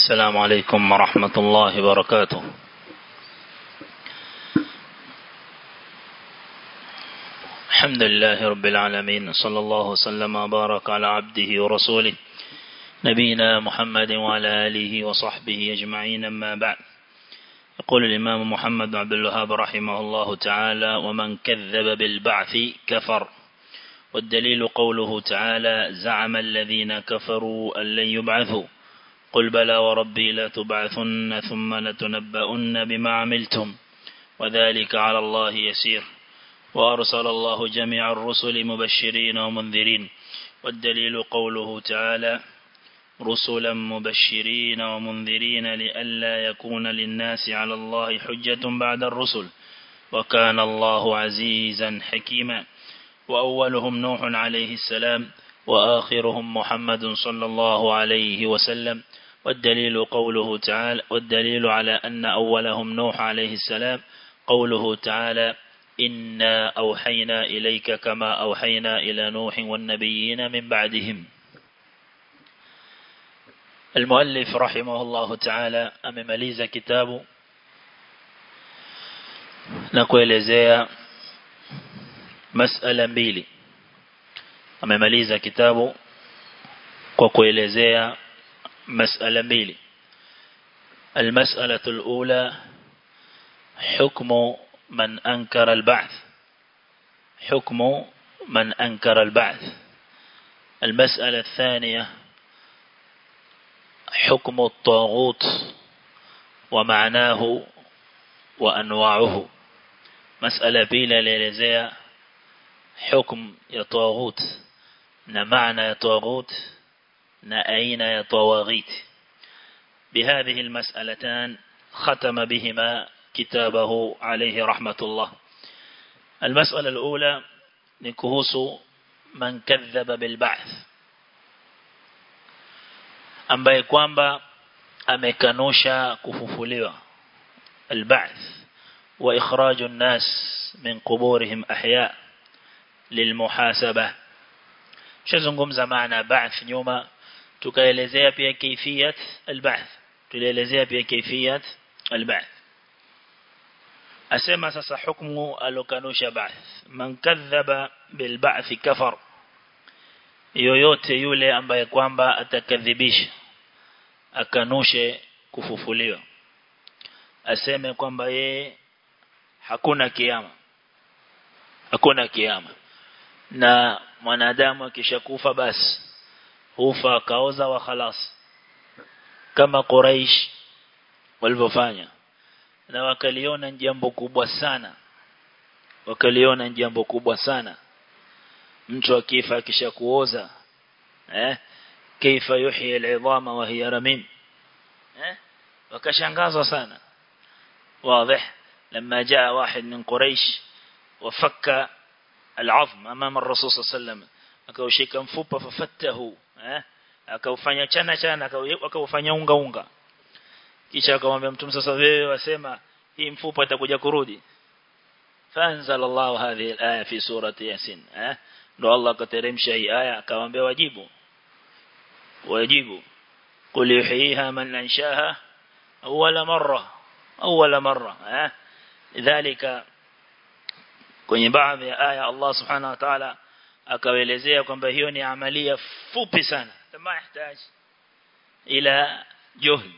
السلام عليكم ورحمة الله وبركاته الحمد لله رب العالمين صلى الله وسلم وبارك على عبده ورسوله نبينا محمد وعلى آله وصحبه أجمعين أما بعد يقول الإمام محمد عبد الوهاب رحمه الله تعالى ومن كذب بالبعث كفر والدليل قوله تعالى زعم الذين كفروا أن لن يبعثوا قل بلى وربي لا تبعثن ثم لتنبؤن بما عملتم وذلك على الله يسير وأرسل الله جميع الرسل مبشرين ومنذرين والدليل قوله تعالى رسلا مبشرين ومنذرين لئلا يكون للناس على الله حجة بعد الرسل وكان الله عزيزا حكيما وأولهم نوح عليه السلام وآخرهم محمد صلى الله عليه وسلم والدليل قوله تعالى والدليل على أن أولهم نوح عليه السلام قوله تعالى إنا أوحينا إليك كما أوحينا إلى نوح والنبيين من بعدهم المؤلف رحمه الله تعالى أممليز كتابه نكوelezea masala mbili amemaliza kitabu kwa kuelezea masala mbili المسألة الأولى حكم من أنكر البعث حكم من أنكر البعث المسألة الثانية حكم الطاغوت ومعناه وأنواعه مسألة بيلة ليلزيها حكم يطاغوت نمعنى يطاغوت نأين يطواغيت بهذه المسألتان ختم بهما كتابه عليه رحمة الله المسألة الأولى نكهوس من كذب بالبعث ambaye kwamba amekanusha kufufuliwa البعث وإخراج الناس من قبورهم أحياء للمحاسبة shazungumza maana ba'th nyuma tukaelezea pia kaifiyat al-ba'th tulielezea pia kaifiyat al-ba'th asema sasa hukumu alokanusha ba'th man kadhaba bil ba'th kafar yoyote yule ambaye kwamba atakadhibisha akanushe kufufuliwa aseme kwamba ye hakuna kiyama hakuna kiyama na mwanadamu akishakufa basi hufa kaoza wa khalas kama Quraish walivyofanya na wakaliona jambo kubwa sana wakaliona jambo kubwa sana mtu akifa akishakuoza eh kaifa yuhyi al'idhama wa hiya ramim eh wakashangazwa sana واضح لما جاء واحد من قريش وفك العظم امام الرسول صلى الله عليه وسلم akaushika mfupa fafatahu eh akaufanya chana chana akaufanya unga unga kisha akamwambia mtume sasa wewe wasema hii mfupa itakuja kurudi فانزل الله هذه الايه في سوره ياسين eh ndo Allah kateremsha hii aya akamwambia wajibu wajibu qul yuhyiha man anshaha awwala marra awwala marra eh lidhalika kwenye baadhi ya aya Allah subhanahu wa ta'ala akaelezea kwamba hiyo ni amalia fupi sana kama yahitaji ila juhd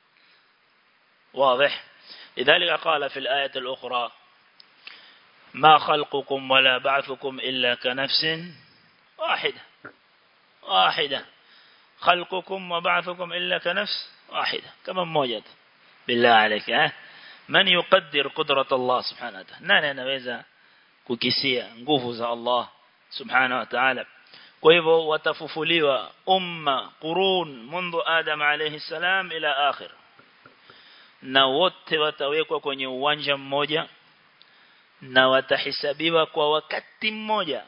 واضح لذلك قال في الآية الأخرى ما خلقكم ولا بعثكم إلا كنفس واحدة واحدة خلقكم وبعثكم إلا كنفس واحدة كما موجد بالله عليك ها من يقدر قدرة الله سبحانه وتعالى nani anaweza kukisia nguvu za Allah subhanahu wa ta'ala kwa hivyo watafufuliwa umma qurun mundu adam alayhi salam ila akhir na wote watawekwa kwenye uwanja mmoja na watahisabiwa kwa wakati mmoja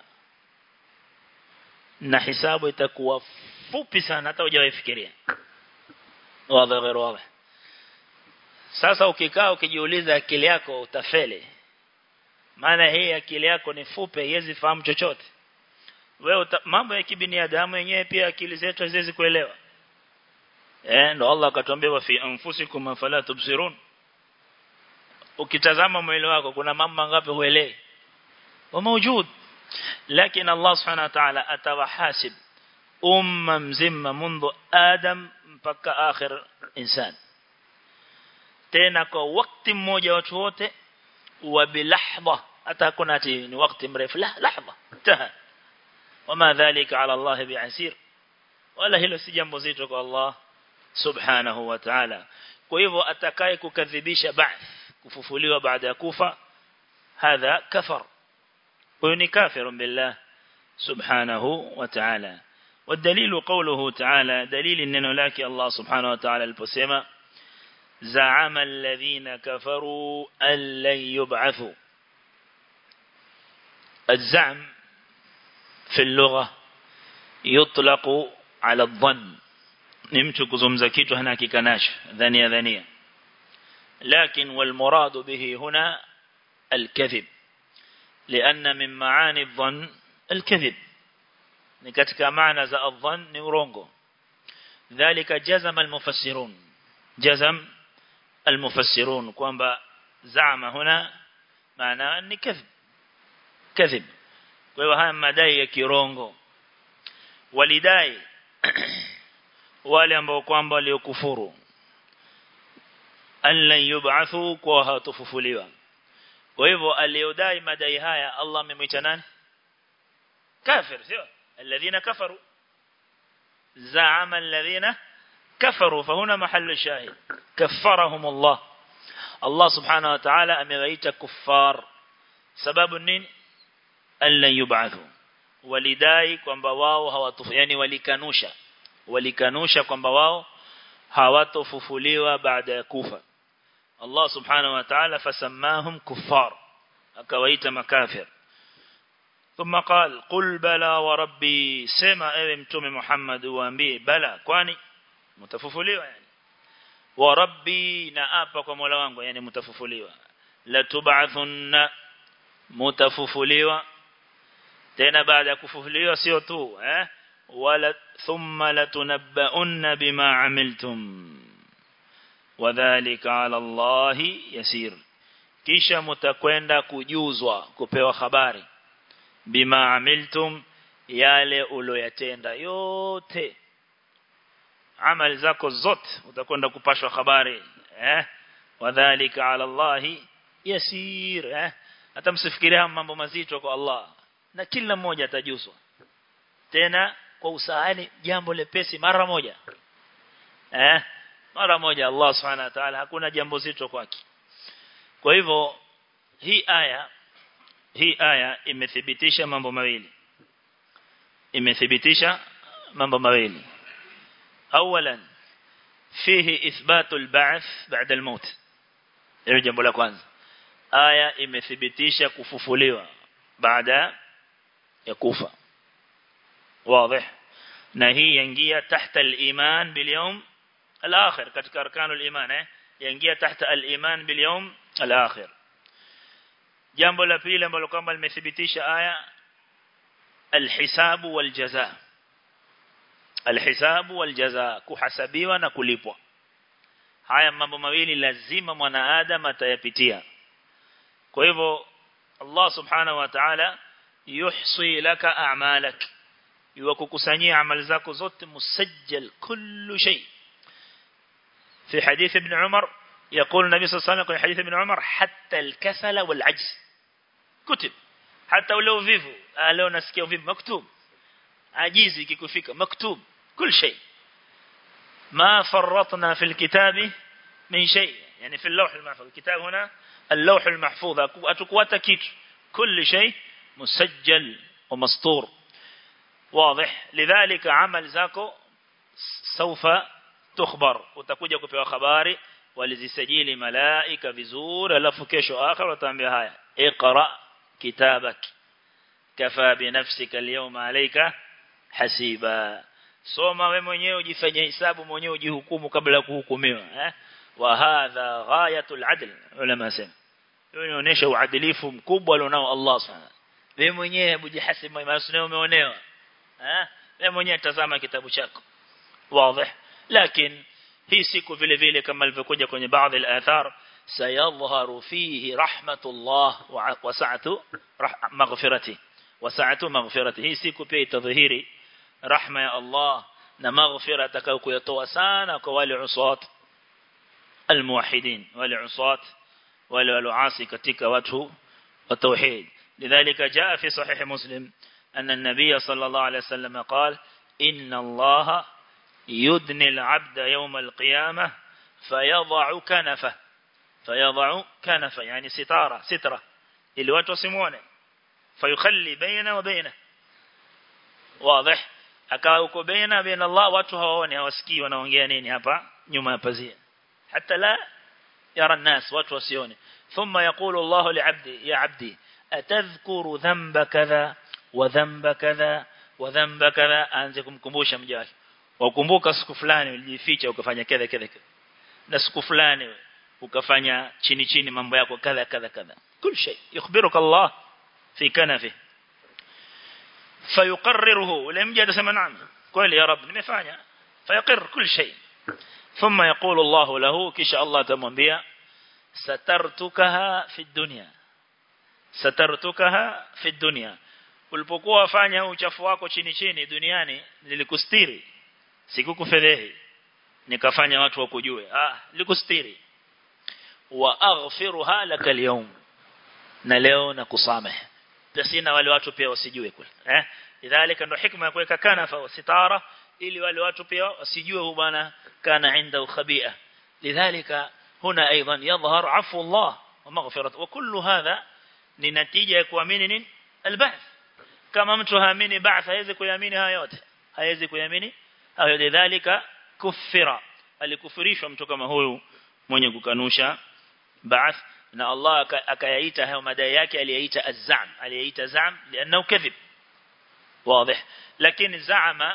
na hisabu itakuwa fupi sana hata hujawafikiria wazi غير wazi sasa ukikaa ukijiuliza akili yako utafeli maana hii akili yako ni fupi haiwezi fahamu chochote wewe mambo ya kibinadamu yenyewe pia akili zetu haziwezi kuelewa eh ndo Allah akatuambia wa fi anfusikum fala tubsirun ukitazama mwili wako kuna mambo mangapi huelewi wa mawjud lakini Allah subhanahu wa ta'ala atawahasib umma mzima mundu adam mpaka akhir insan tena kwa wakati mmoja watu wote wa bilahdha hata hakuna ati ni wakati mrefu la lahdha taha wama dhalika ala Allah bi'asir wala hilo si jambo zito kwa Allah subhanahu wa ta'ala kwa hivyo atakaye kukadhibisha ba'th kufufuliwa baada ya kufa hadha kafar huyo ni kafir billah subhanahu wa ta'ala والدليل قوله تعالى دليل إنه لك الله سبحانه وتعالى البسيمة زعم الذين كفروا أن لن يبعثوا الزعم في اللغة يطلق على الظن نمت كزمزكيت هنا كناش ذنيا ذنيا لكن والمراد به هنا الكذب لأن من معاني الظن الكذب ni katika maana za adhan ni urongo dhalika jazam almufassirun jazam almufassirun kwamba zama huna maana ni kadhib kadhib kwa hiyo haya madai ya kirongo walidai wale ambao kwamba waliokufuru allan yub'athu kwa hatufufuliwa kwa hivyo aliyodai madai haya Allah amemwita nani kafir sio الذين كفروا زعم الذين كفروا فهنا محل الشاهد كفرهم الله الله سبحانه وتعالى أمغيت كفار سبب النين أن لن يبعثوا ولداي kwamba wao hawatufu yani walikanusha walikanusha kwamba wao hawatofufuliwa baada ya kufa Allah subhanahu wa ta'ala fasammahum kuffar akawaita makafir ثم قال قل بلى وربي سما ewe mtume Muhammad uambie bala kwani mtafufuliwa yani wa rabbi na apa kwa Mola wangu yani mtafufuliwa la tub'athunna mtafufuliwa tena baada ya kufufuliwa sio tu eh wala thumma latunabbaunna bima amiltum wadhālika 'ala Allahi yasir kisha mtakwenda kujuzwa kupewa habari bima amiltum yale uloyatenda yote amali zako zote utakwenda kupashwa habari eh wadhālika 'ala Allahi yasir eh hata msifikiria mambo mazito kwa Allah na kila mmoja atajuzwa tena kwa usahali jambo lepesi mara moja eh mara moja Allah subhanahu wa ta'ala hakuna jambo zito kwake kwa hivyo hii aya hii aya imethibitisha mambo mawili imethibitisha mambo mawili awalan fihi ithbatu al-ba'th ba'da al-maut hilo jambo la kwanza aya imethibitisha kufufuliwa baada ya kufa wazi na hii yaingia tahta al-iman bil yawm al-akhir katika arkanu al-iman eh yaingia tahta al-iman bil yawm al-akhir jambo la pili ambalo kwamba limethibitisha aya alhisabu waljaza alhisabu waljaza kuhasabiwa na kulipwa haya mambo mawili lazima mwanaadam atayapitia kwa hivyo Allah subhanahu wa ta'ala yuhsi laka a'malak yuwakukusanyia amali zako zote musajjal kullu shay في حديث ابن عمر يقول النبي صلى الله عليه وسلم في حديث ابن عمر حتى الكسل والعجز كتب حتى ولو فيفو لو نسكيو فيفو مكتوب عجيزي كيكفيك مكتوب كل شيء ما فرطنا في الكتاب من شيء يعني في اللوح المحفوظ الكتاب هنا اللوح المحفوظ أتكواتا كيت كل شيء مسجل ومسطور واضح لذلك عمل زاكو سوف تخبر utakuja kupewa habari walizisajili malaika vizuri alafu kesho akhir wataambia haya iqra kitabak kafa bi nafsika alyawma alayka hasiba soma wewe mwenyewe ujifanye hisabu mwenyewe ujihukumu kabla ya kuhukumiwa eh wa hadha ghayatul adl ulama sema hiyo inaonyesha uadilifu mkubwa alionao Allah subhanahu wewe mwenyewe ujihasibu maana umeonewa eh wewe mwenyewe tazama kitabu chako wazi lakini hii siku vile vile kama ilivyokuja kwenye baadhi ya athar sayadhharu fihi rahmatullah wa sa'atu maghfirati wa sa'atu maghfirati hii siku pia itadhihiri rahma ya Allah na maghfira atakayokutoa sana kwa wale uswat almuwahidin wale uswat wale waloasi katika watu wa tauhid lidhalika jaa fi sahih muslim anna an-nabiy sallallahu alayhi wasallam qala inna allaha yudni al-'abda yawm al-qiyamah fayadh'u kanafa fayadh'u kanafa yani sitara sitra ili watu wasimuone fayukhalli baina wa baina wazi akawa uko baina baina Allah watu hawaoni hawasikii wanaongea nini hapa nyuma ya pazia hata la yara الناس watu wasione thumma yaqulu Allah li'abdi ya 'abdi atadhkuru dhanba kadha wa dhanba kadha wa dhanba kadha aanze kumkumbusha mja wake wakumbuka siku fulani ulijificha ukafanya kadha kadha na siku fulani ukafanya chini chini mambo yako kadha kadha kadha kul shay yukhbiruka Allah fi kanafi fayuqarriruhu ule mja atasema naam kweli ya rab nimefanya fayaqir kul shay thumma yaqulu Allah lahu kisha Allah atamwambia satartukaha fi dunya satartukaha fi dunya ulipokuwa wafanya uchafu wako chini chini duniani nilikustiri sikukufedhehi nikafanya watu wakujue ah nilikustiri wa aghfiruha laka al na leo nakusamehe tasina wale watu pia wasijue kule eh idhalika ndo hikma ya kuweka kanafa sitara ili wale watu pia wasijue huyu bwana kana inda khabia lidhalika huna aidan yadhhar afu Allah wa maghfirat wa kullu hadha ni natija ya kuamini nini alba'th kama mtu haamini ba'th hawezi kuamini haya yote hawezi kuamini hayo lidhalika kufira alikufurishwa mtu kama huyu mwenye kukanusha ba'th na Allah akayaita hayo madai yake aliyaita az-zam aliyaita zam lianao kadhib wazi lakini zaama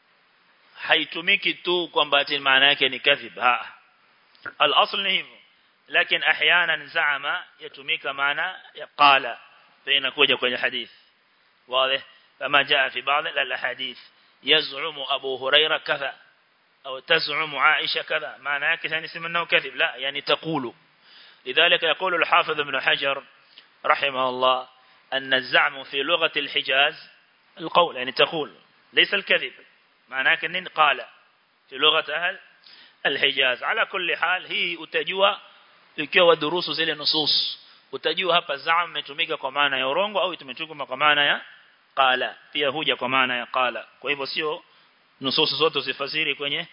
haitumiki tu kwamba ati maana yake ni kadhib ha al-asl ni hivyo lakini احيانا zaama yatumika maana ya qala inakuja kwenye hadith wazi kama jaa fi baadhi al-ahadith yaz'umu abu huraira kadha au taz'umu aisha kadha maana yake yani sema nao kadhib la yani taqulu لذلك يقول الحافظ ابن حجر رحمه الله أن الزعم في لغة الحجاز القول يعني تقول ليس الكذب معناه كنين قال في لغة أهل الحجاز على كل حال هي utajua ikiwa durusu zile nusus utajua hapa zaam imetumika kwa maana ya urongo au imetumika kwa maana ya qala pia huja kwa maana ya qala kwa hivyo sio nusus zote usifasiri kwenye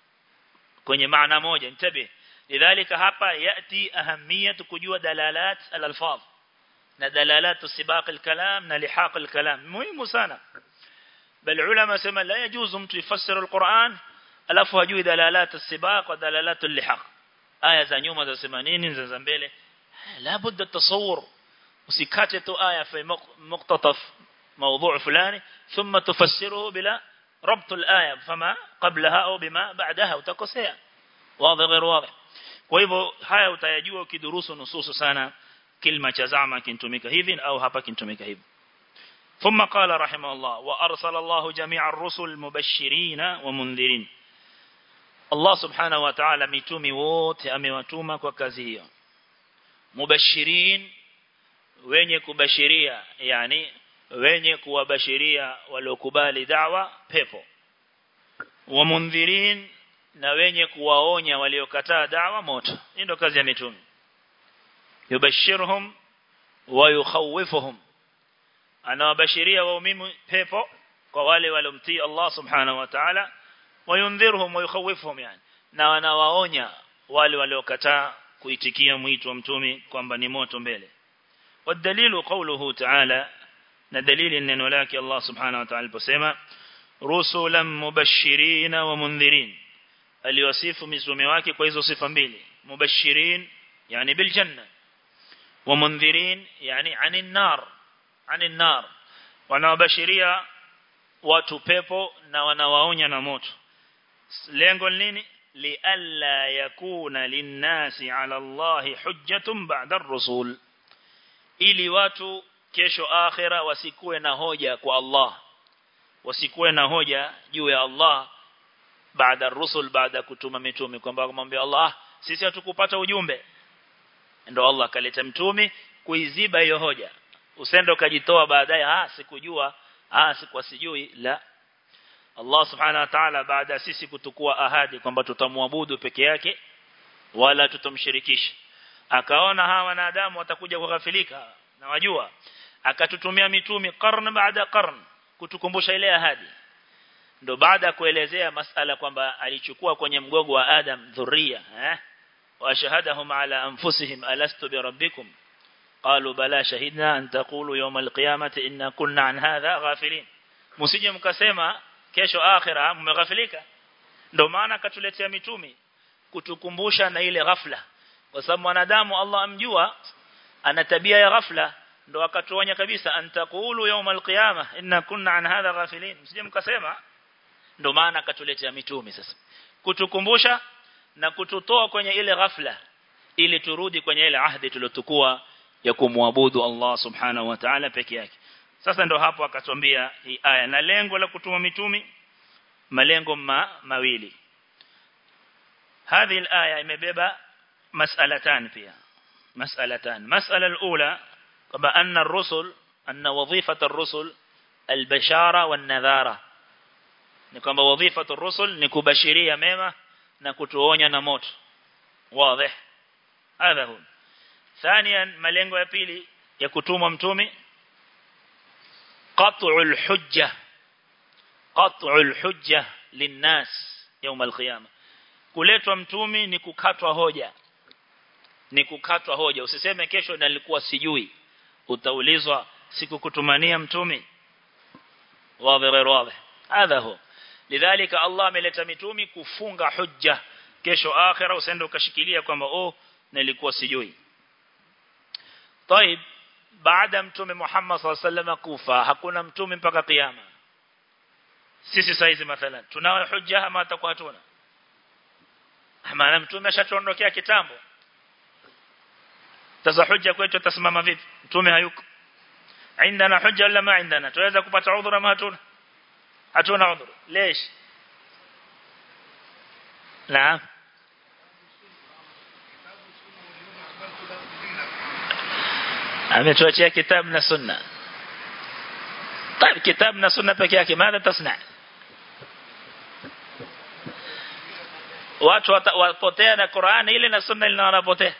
kwenye maana moja nitabe lidhalika hapa yati ahamiyatu kujua dalalat al-alfaz na dalalat sibaq al-kalam na lihaq al-kalam muhimu sana bal ulama sema la yajuzu mtu yafasiri al-Qur'an alafu hajui dalalat as-sibaq wa dalalat al-lihaq aya za nyuma za sema nini za mbele la budda tasawur usikate tu aya fi muqtataf موضوع فلاني ثم تفسره بلا ربط الآية فما قبلها أو بما بعدها وتكسيها واضح غير واضح kwa hivyo haya utayajua ukidurusu nususu sana kilma cha zama kintumika hivi au hapa kintumika hivi ثم قال رحمه الله وأرسل الله جميع الرسل مبشرين ومنذرين الله سبحانه وتعالى ميتومي wote amewatuma kwa kazi hiyo mubashirin wenye kubashiria yani wenye kuwabashiria waliokubali da'wa pepo wa mundhirin na wenye kuwaonya waliokataa da'wa moto hii ndio kazi ya mitume yubashirhum wa yukhawifuhum anawabashiria waumini pepo kwa wale walomtii Allah subhanahu wa ta'ala wayundhirhum wa yukhawifuhum yani na wanawaonya wale waliokataa kuitikia mwito wa mtume kwamba ni moto mbele والدليل قوله تعالى na dalili neno lake Allah subhanahu wa ta'ala aliposema rusulan mubashirin wa mundhirin aliwasifu mitume wake kwa hizo sifa mbili mubashirin yani bil janna wa mundhirin yani anin nar anin nar wanawabashiria watu pepo na wanawaonya na moto lengo nini lialla yakuna linnasi ala Allah hujjatun ba'da ar-rusul ili watu kesho akhira wasikuwe na hoja kwa Allah wasikuwe na hoja juu ya Allah baada rusul baada kutuma mitume kwamba kumwambia Allah sisi hatukupata ujumbe ndio Allah akaleta mtume kuiziba hiyo hoja usende ukajitoa baadaye ah sikujua ah sikuwa sijui la Allah subhanahu wa ta'ala baada sisi kutukua ahadi kwamba tutamwabudu peke yake wala tutamshirikisha akaona hawa wanadamu watakuja kughafilika na wajua akatutumia mitume karne baada karne kutukumbusha ile ahadi ndo baada kuelezea masala kwamba alichukua kwenye mgogo wa Adam dhuria eh wa shahadahum ala anfusihim alastu bi rabbikum qalu bala shahidna an taqulu yawm alqiyamati inna kunna an hadha ghafilin msije mkasema kesho akhira mmeghafilika ndo maana akatuletea mitume kutukumbusha na ile ghafla kwa sababu mwanadamu Allah amjua ana tabia ya ghafla ndo akatuonya kabisa antaqulu yawm alqiyama inna kunna an hadha ghafilin msije mkasema ndo maana akatuletea mitume sasa kutukumbusha na kututoa kwenye ile ghafla ili turudi kwenye ile ahadi tulotukua ya kumwabudu Allah subhanahu wa ta'ala peke yake sasa ndo hapo akatwambia hii aya na lengo la kutuma mitume malengo ma, mawili هذه الآية imebeba مسألتان فيها مسألتان مسألة الأولى كما أن الرسل أن وظيفة الرسل البشارة والنذارة ni kwamba wadhifatu rusul ni kubashiria mema na kutuonya na moto wazi hadha hu ثانيا malengo ya pili ya kutumwa mtume qat'ul hujja qat'ul hujja linnas يوم القيامه kuletwa mtume ni kukatwa hoja ni kukatwa hoja usiseme kesho nalikuwa sijui utaulizwa sikukutumania mtume wazi wazi hadha hu lidhalika Allah ameleta mitume kufunga hujja kesho akhira usende ukashikilia kwamba oh nilikuwa sijui طيب baada mtume Muhammad SAW kufa hakuna mtume mpaka kiyama sisi saizi mathalan tunao hujja ama atakuwa hatuna maana mtume ashatuondokea kitambo sasa hujja kwetu tasimama vipi mtume hayuko عندنا حجه ولا ما عندنا tuweza kupata udhuru ama hatuna hatuna udhuru ليش نعم ametuachia kitabu na sunna طيب kitabu na sunna peke yake ماذا تصنع watu wapotea na Qur'ani ile na sunna ile wanapotea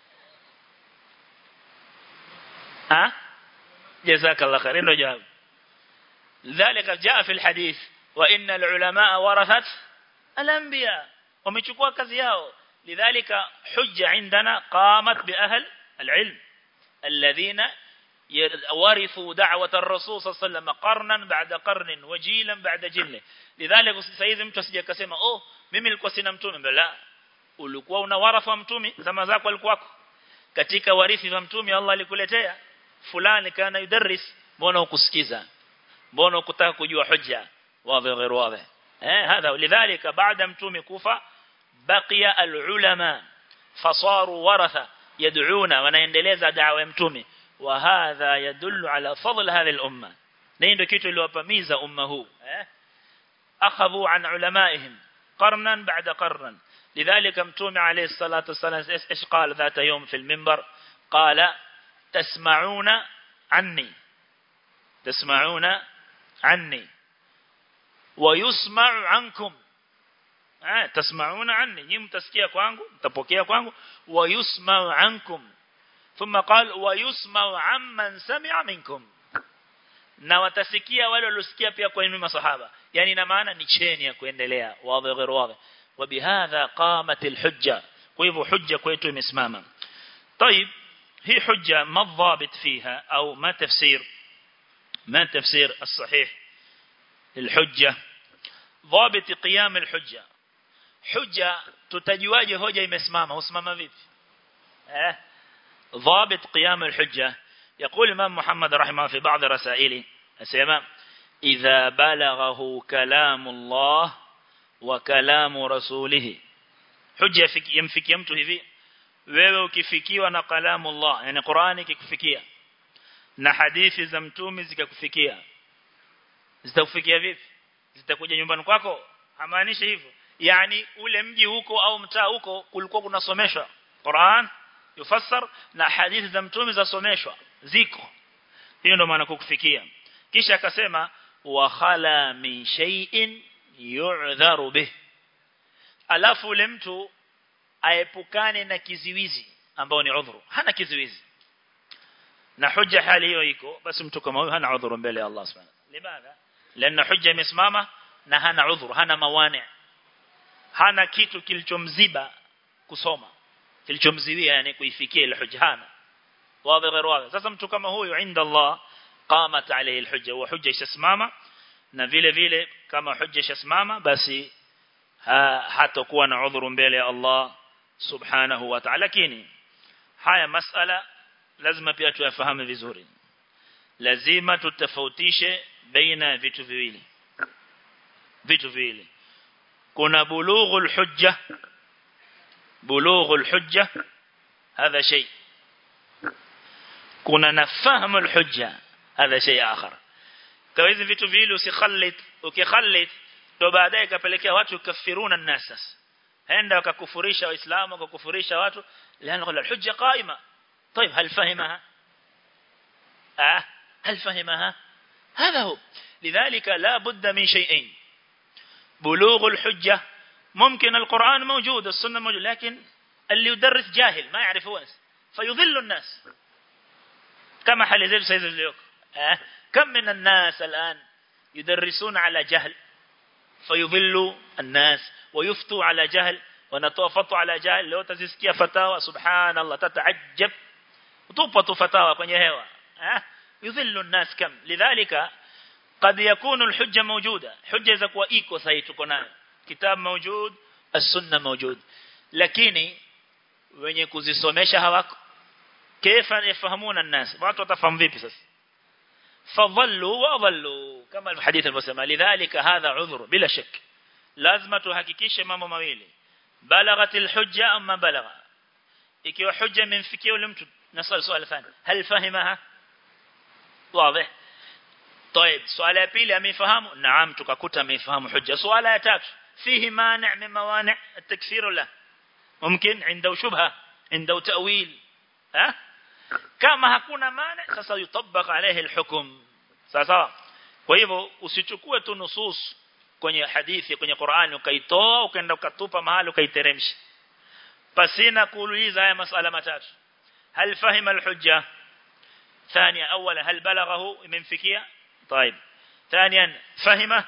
ha جزاك الله خير انه جواب ذلك جاء في الحديث وان العلماء ورثه الانبياء ومechukua kazi yao لذلك حجه عندنا قامت باهل العلم الذين ورثوا دعوة الرسول صلى الله عليه وسلم قرنا بعد قرن وجيلا بعد جيل لذلك saizi mtu asije akasema oh mimi nilikuwa sina mtume bala ulikuwa una warafa mtume zama zako alikuwako katika warithi wa mtume Allah alikuletea fulani kana yudarris mbona ukusikiza mbona ukutaka kujua hujja wazi غير واضح eh هذا لذلك بعد mtume kufa baqiya alulama fasaru waratha yad'una wanaendeleza da'wa ya mtume wa hadha yadullu ala fadl hadhihi al-umma na ndio kitu iliwapamiza umma huu eh akhadhu an ulamaihim qarnan ba'da qarnan لذلك متوم عليه الصلاة والسلام إيش قال ذات يوم في المنبر قال تسمعون عني تسمعون عني ويسمع عنكم آه تسمعون عني نيم تسكيا kwangu mtapokea kwangu ويسمع عنكم ثم قال ويسمع عمن سمع منكم na watasikia wale waliosikia pia kwa nyinyi masahaba yani ina maana ni cheni ya kuendelea wazi غير واضح وبهذا قامت الحجه kwa hivyo hujja kwetu imesimama طيب هي حجة ما الضابط فيها أو ما تفسير ما تفسير الصحيح الحجة ضابط قيام الحجة حجة تتجواج هجة يمسمامة واسمامة فيب اه ضابط قيام الحجة يقول الإمام محمد رحمه في بعض رسائله أسيما إذا بلغه كلام الله وكلام رسوله حجة يمفك يمته فيه wewe ukifikiwa na kalamu Allah yani Qur'ani ikikufikia na hadithi za mtume zikakufikia zitakufikia vipi zitakuja nyumbani kwako hamaanishi hivyo yani ule mji huko au mtaa huko kulikuwa kunasomeshwa Qur'an yufassar na hadithi za mtume zasomeshwa ziko hiyo ndio maana kukufikia kisha akasema wa khala min shay'in yu'dharu bih alafu ule mtu aepukane na kiziwizi ambao ni udhuru hana kiziwizi na hujja hali hiyo iko basi mtu kama huyo hana udhuru mbele ya Allah subhanahu limadha lana hujja imesimama na hana udhuru hana mawani hana kitu kilichomziba kusoma kilichomziwia yani kuifikia ile hujja hana wazi غير wazi sasa mtu kama huyo inda Allah qamat alayhi alhujja wa hujja ishasimama na vile vile kama hujja ishasimama basi hatakuwa na udhuru mbele ya Allah subhanahu wa ta'ala lakini haya masala lazima pia tuyafahamu vizuri lazima tutofautishe baina vitu viwili vitu viwili kuna bulughul hujja bulughul hujja هذا شيء kuna nafahamu hujja هذا شيء آخر kwa hizi vitu viwili usikhallit ukikhallit ndo baadaye kapelekea watu kafiruna nas henda wakakufurisha waislamu wakakufurisha watu lana الحجه قائمه طيب هل فهمها آه هل فهمها هذا هو لذلك لا بد من شيئين بلوغ الحجة ممكن القرآن موجود السنة موجود لكن اللي يدرس جاهل ما يعرف هو فيضل الناس كما حال زي سيد اليوم آه كم من الناس الآن يدرسون على جهل فيضلوا الناس ويفتوا على جهل ونتوفطوا على جهل لو تزسكي فتاوى سبحان الله تتعجب وتوبة فتاوى kwenye hewa eh yudhillu الناس كم لذلك قد يكون الحجة موجودة حجة إذا كوا إيكو سهي تكون كتاب موجود السنة موجود lakini wenye kuzisomesha hawako kaifa yafahamuna الناس watu watafahamu vipi sasa fadhallu wa dhallu kama الحديث alivyosema lidhalika hadha udhur bila shak lazima tuhakikishe mambo mawili balaghatil hujja amma balagha ikiwa hujja imemfikia yule mtu nasal swali thani hal fahimaha wazi طيب سؤال الثاني amefahamu naam tukakuta amefahamu hujja swala ya tatu fihi mani' min mawani' at-takfir la mumkin عنده shubha عنده ta'wil ha kama hakuna mani sasa yutabaq alayhi al-hukm sasa kwa hivyo usichukue tu nusus kwenye hadithi kwenye Qur'ani ukaitoa ukaenda ukatupa mahali ukaiteremsha pasina kuuliza haya masala matatu hal fahima al-hujja ثانيا اولا هل بلغه منفكيه طيب ثانيا فهمه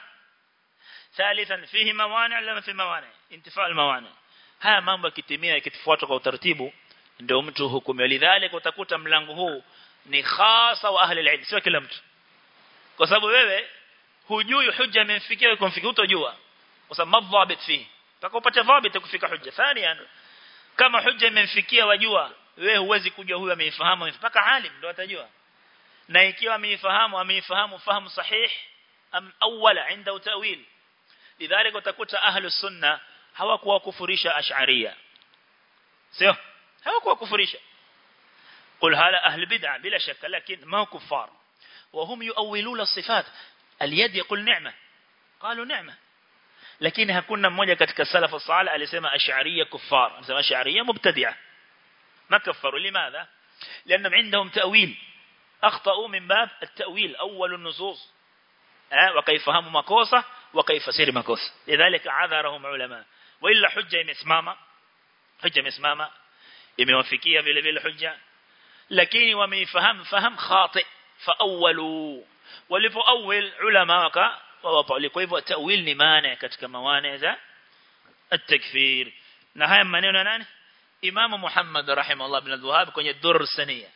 ثالثا فيه موانع لما في موانع انتفاء الموانع haya mambo yakitimia yakitufuatwa kwa utaratibu ndio mtu hukumu lidhalika utakuta mlango huu ni khasa wa ahli alilm sio kila mtu kwa sababu wewe hujui hujja imemfikia kumfikia utojua kwa sababu madhabit fi mpaka upate dhabit kufika hujja thania kama hujja imemfikia wajua wewe huwezi kujua huyu ameifahamu mpaka alim ndio atajua na ikiwa ameifahamu ameifahamu fahamu sahih am awwala inda tawil lidhalika utakuta ahlus sunna hawakuwa kufurisha ash'ariyya sio hawakuwa kufurisha قل هذا أهل بدعة بلا شك لكن ما هو كفار وهم يؤولون الصفات اليد يقول نعمة قالوا نعمة lakini hakuna mmoja katika salafu salih alisema ash'ariyya kuffar anasema ash'ariyya mubtadi'a ما كفروا لماذا لانهم عندهم تاويل اخطاوا من باب التاويل اول النصوص ها وكيفهموا makosa وكيفسر makosa لذلك عذرهم علماء والا حجه imesimama hujja imesimama imewafikia vile vile hujja lakini wameifahamu faham khati faawwalu walipo awwal ulama waka wawapa kwa hivyo tawil ni maana katika mawana za at-takfir na haya maneno ya nani Imam Muhammad rahimahullah ibn al-Wahhab kwenye Durr Saniya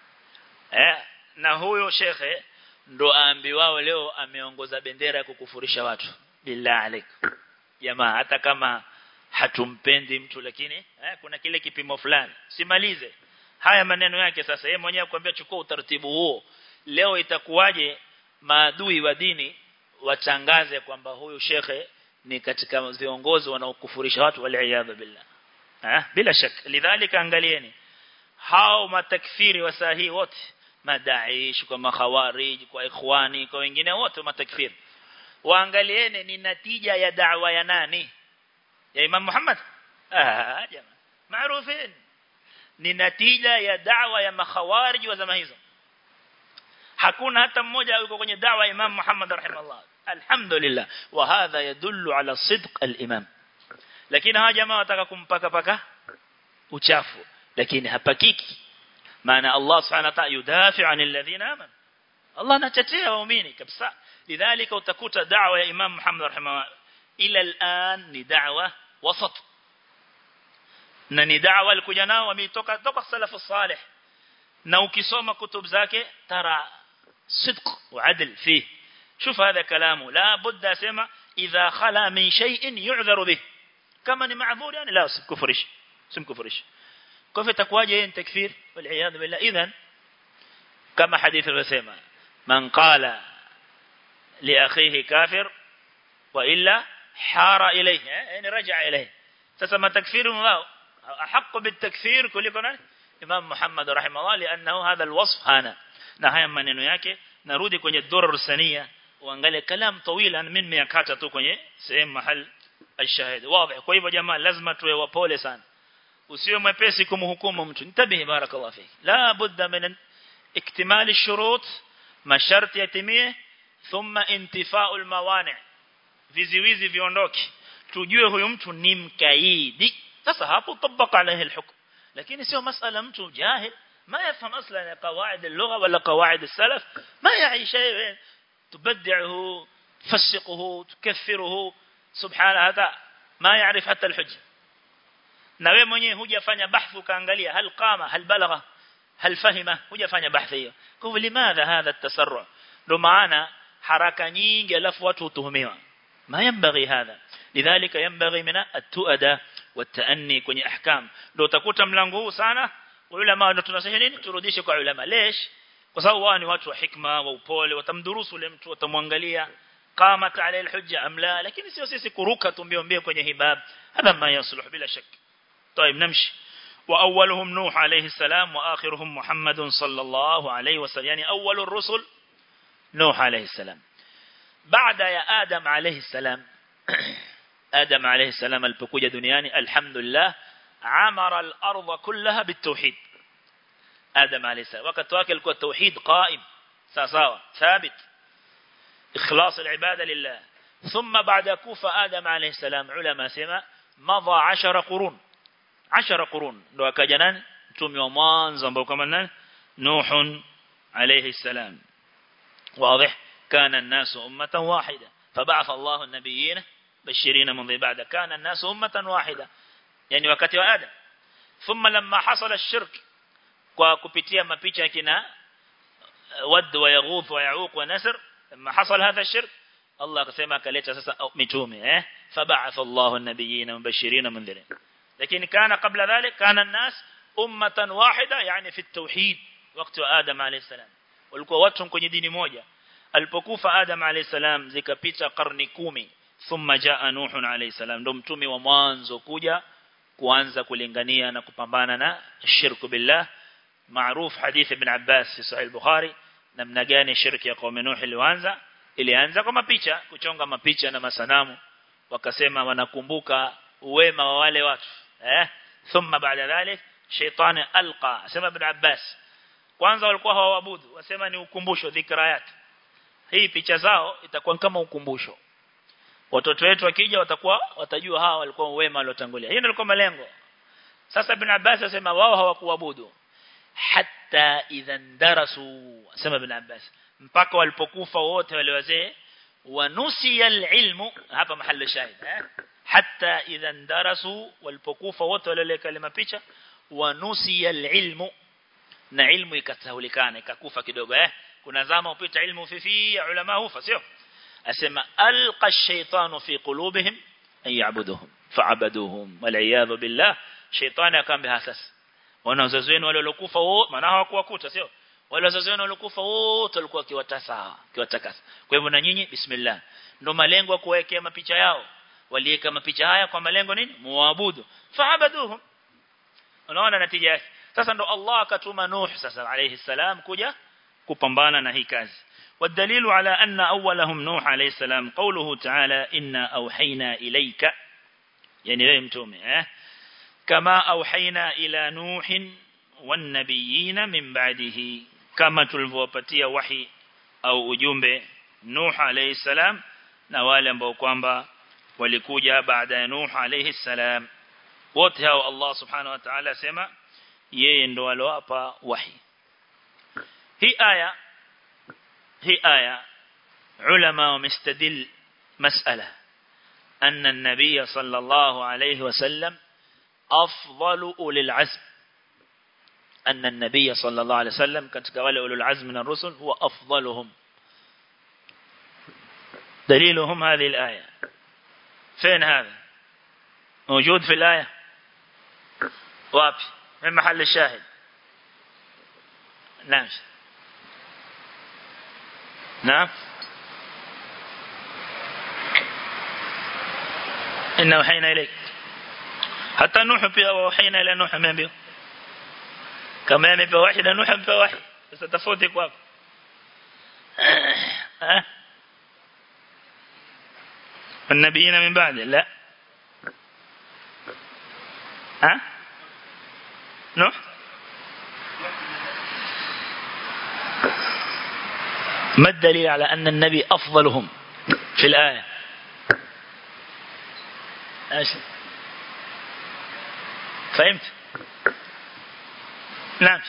eh na huyo shekhe ndo aambiwao leo ameongoza bendera ya kukufurisha watu billah alik jamaa hata kama hatumpendi mtu lakini eh, kuna kile kipimo fulani simalize haya maneno yake sasa yeye mwenyewe akwambia chukua utaratibu huo leo itakuwaje maadui wa dini watangaze kwamba huyu shekhe ni katika viongozi wanaokufurisha watu waliaadha billah eh bila shaka lidhalika angalieni hao matakfiri wa sahihi wote madaish kwa makhawarij kwa ikhwani kwa wengine wote matakfiri waangalieni ni natija ya da'wa ya nani ya Imam Muhammad ah jamaa maarufin ni natija ya da'wa ya makhawarij wa zama hizo hakuna hata mmoja yuko kwenye da'wa ya Imam Muhammad rahimahullah alhamdulillah wa hadha yadullu ala sidq al-imam lakini hawa jamaa wataka kumpaka paka uchafu lakini hapakiki maana Allah subhanahu wa ta'ala yudafi 'anil ladhina amanu Allah anatetea waumini kabisa lidhalika utakuta da'wa ya Imam Muhammad rahimahullah ila al-an ni da'wa wasat na ni da'wa alikuja nao wametoka toka salafu salih na ukisoma kutub zake tara صدق وعدل فيه شوف هذا كلامه لا بد اسمع اذا خلا من شيء يعذر به كما ni معذور يعني لا سكفرش سمكفرش كيف تكواje ين تكفير والعياذ بالله اذا كما حديث الرسمه من قال لاخيه كافر والا حار اليه يعني رجع اليه تسمى تكفير wao احق بالتكفير kuliko nani Imam Muhammad rahimahullah لانه هذا الوصف هنا na haya maneno yake narudi kwenye durar sania uangalie kalam tawila mimi nimeyakata tu kwenye sehemu mahal الشاهد واضح kwa hivyo jamaa lazima tuwe wapole sana usiwe mwepesi kumhukumu mtu nitabihi barakallahu fiki la budda min iktimal ash-shurut masharti yatimie thumma intifa'u al-mawani' viziwizi viondoke tujue huyu mtu ni mkaidi sasa hapo tabaka alayhi al-hukm lakini sio masala mtu jahil ما يفهم أصلا قواعد اللغة ولا قواعد السلف ما يعي شيء تبدعه تفسقه تكفره سبحان هذا ما يعرف حتى الحجة na wewe mwenyewe hujafanya bahthu kaangalia hal qama hal balagha hal fahima hujafanya bahthi hiyo kwa hivyo limadha hadha at-tasarru ndo maana haraka nyingi alafu watu utuhumiwa ma yanbaghi hadha lidhalika yanbaghi min at-tuada wat-taanni kwenye ahkam ndo utakuta mlango huu sana ulama ndio tunasema nini turudishe kwa ulama lesh kwa sababu wao ni watu wa hikma wa upole watamdurusu ule mtu watamwangalia qamat ala alhujja amla lakini sio sisi kuruka tumbiombie kwenye hibab hadha ma yasluh bila shak طيب نمشي واولهم نوح عليه السلام واخرهم محمد صلى الله عليه وسلم يعني اول الرسل نوح عليه السلام بعد يا ادم عليه السلام ادم عليه السلام alipokuja duniani alhamdulillah عمر الأرض كلها بالتوحيد آدم عليه السلام وقت واكل التوحيد قائم ساساوة ثابت إخلاص العبادة لله ثم بعد كوفة آدم عليه السلام علماء سما مضى عشر قرون عشر قرون لو كجنان تومي ومان زنبو كمان نوح عليه السلام واضح كان الناس أمة واحدة فبعث الله النبيين بشرين من بعد كان الناس أمة واحدة yani wakati wa Adam thumma lamma hasala ash-shirk kwa kupitia mapicha kina wad wa yaghuth wa yauq wa nasr lamma hasala hadha ash-shirk Allah akasema akaleta sasa mitume eh fab'atha Allahu an-nabiyina mubashirin mundhirin lakini kana kabla dhalik kana an-nas ummatan wahida yani fi at-tauhid wakati wa Adam alayhi salam walikuwa watu kwenye dini moja alipokufa Adam alayhi salam zikapita karni kumi thumma jaa Nuh alayhi salam ndo mtume wa mwanzo kuja kuanza kulingania na kupambana na shirku billah maarufu hadithi ibn Abbas fi sahih al-Bukhari namna gani shirki ya qaum Nuh ilianza ilianza kwa mapicha kuchonga mapicha na masanamu wakasema wanakumbuka uwema wa wale watu eh thumma baada dhalik shaytan alqa sema ibn Abbas kwanza walikuwa hawaabudu wasema ni ukumbusho dhikrayat hii picha zao itakuwa kama ukumbusho watoto wetu wakija watakuwa watajua hawa walikuwa wema waliotangulia hiyo ndio ilikuwa malengo sasa ibn Abbas asema wao hawakuabudu hatta idhan darasu sema ibn Abbas mpaka walipokufa wote wale wazee wanusiya alilmu hapa mahali shahid eh hatta idhan darasu walipokufa wote wale kalima picha wanusiya alilmu na ilmu ikatahulikana ikakufa kidogo eh kuna zama upita ilmu fifi ulama hufa sio asema alqa ash-shaytanu fi qulubihim an ya'buduhum fa'abaduhum wal iyad billah shaytani akambe hasas wana wazazi wenu wale waliokufa wote maana hawakuwakuta sio wale wazazi wenu waliokufa wote walikuwa kiwatasa kiwatakasa kwa hivyo na nyinyi bismillah ndo malengo ya kuwekea mapicha yao waliweka mapicha haya kwa malengo nini muabudu fa'abaduhum unaona natija yake sasa ndo Allah akatuma Nuh sasa alayhi salam kuja kupambana na hii kazi والدليل على أن أولهم نوح عليه السلام قوله تعالى إنا أوحينا إليك yani wewe mtume eh kama auhaina ila nuhin wan nabiyina min ba'dihi kama tulivyowapatia wahi au ujumbe Nuh alayhi salam na wale ambao kwamba walikuja baada ya Nuh alayhi salam wote hao Allah subhanahu wa ta'ala sema yeye ndo alowapa wahi hii aya hii aya ulama wamestadil mas'ala أن النبي صلى الله عليه وسلم أفضل أولي العزم أن النبي صلى الله عليه وسلم كتك أولي أولي العزم من الرسل هو أفضلهم دليلهم هذه الآية فين هذا موجود في الآية وابي من محل الشاهد نعم نعم إن وحينا إليك حتى نوح بها وحينا إلى نوح من بها كما يمبه واحد نوح بها واحد بس تفوتك واب ها النبيين من بعد لا ها نوح ما الدليل على أن النبي أفضلهم في الآية ايش فهمت نعم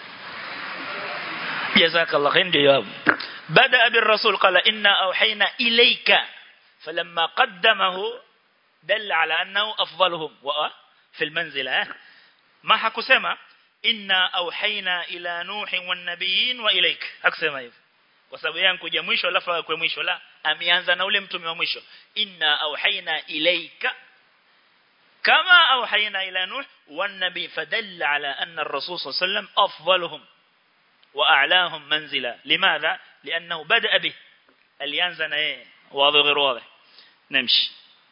جزاك الله خير جواب بدأ بالرسول قال إنا أوحينا إليك فلما قدمه دل على أنه أفضلهم في المنزلة ما حكسما إنا أوحينا إلى نوح والنبيين وإليك حكسما hivyo kwa sababu yangu kuja mwisho alafu kwa mwisho la ameanza na ule mtume wa mwisho inna auhaina ilaika كما أوحينا إلى نوح والنبي فدل على أن الرسول صلى الله عليه وسلم أفضلهم وأعلاهم منزلا لماذا؟ لأنه بدأ به اليانزن إيه واضح غير واضح نمشي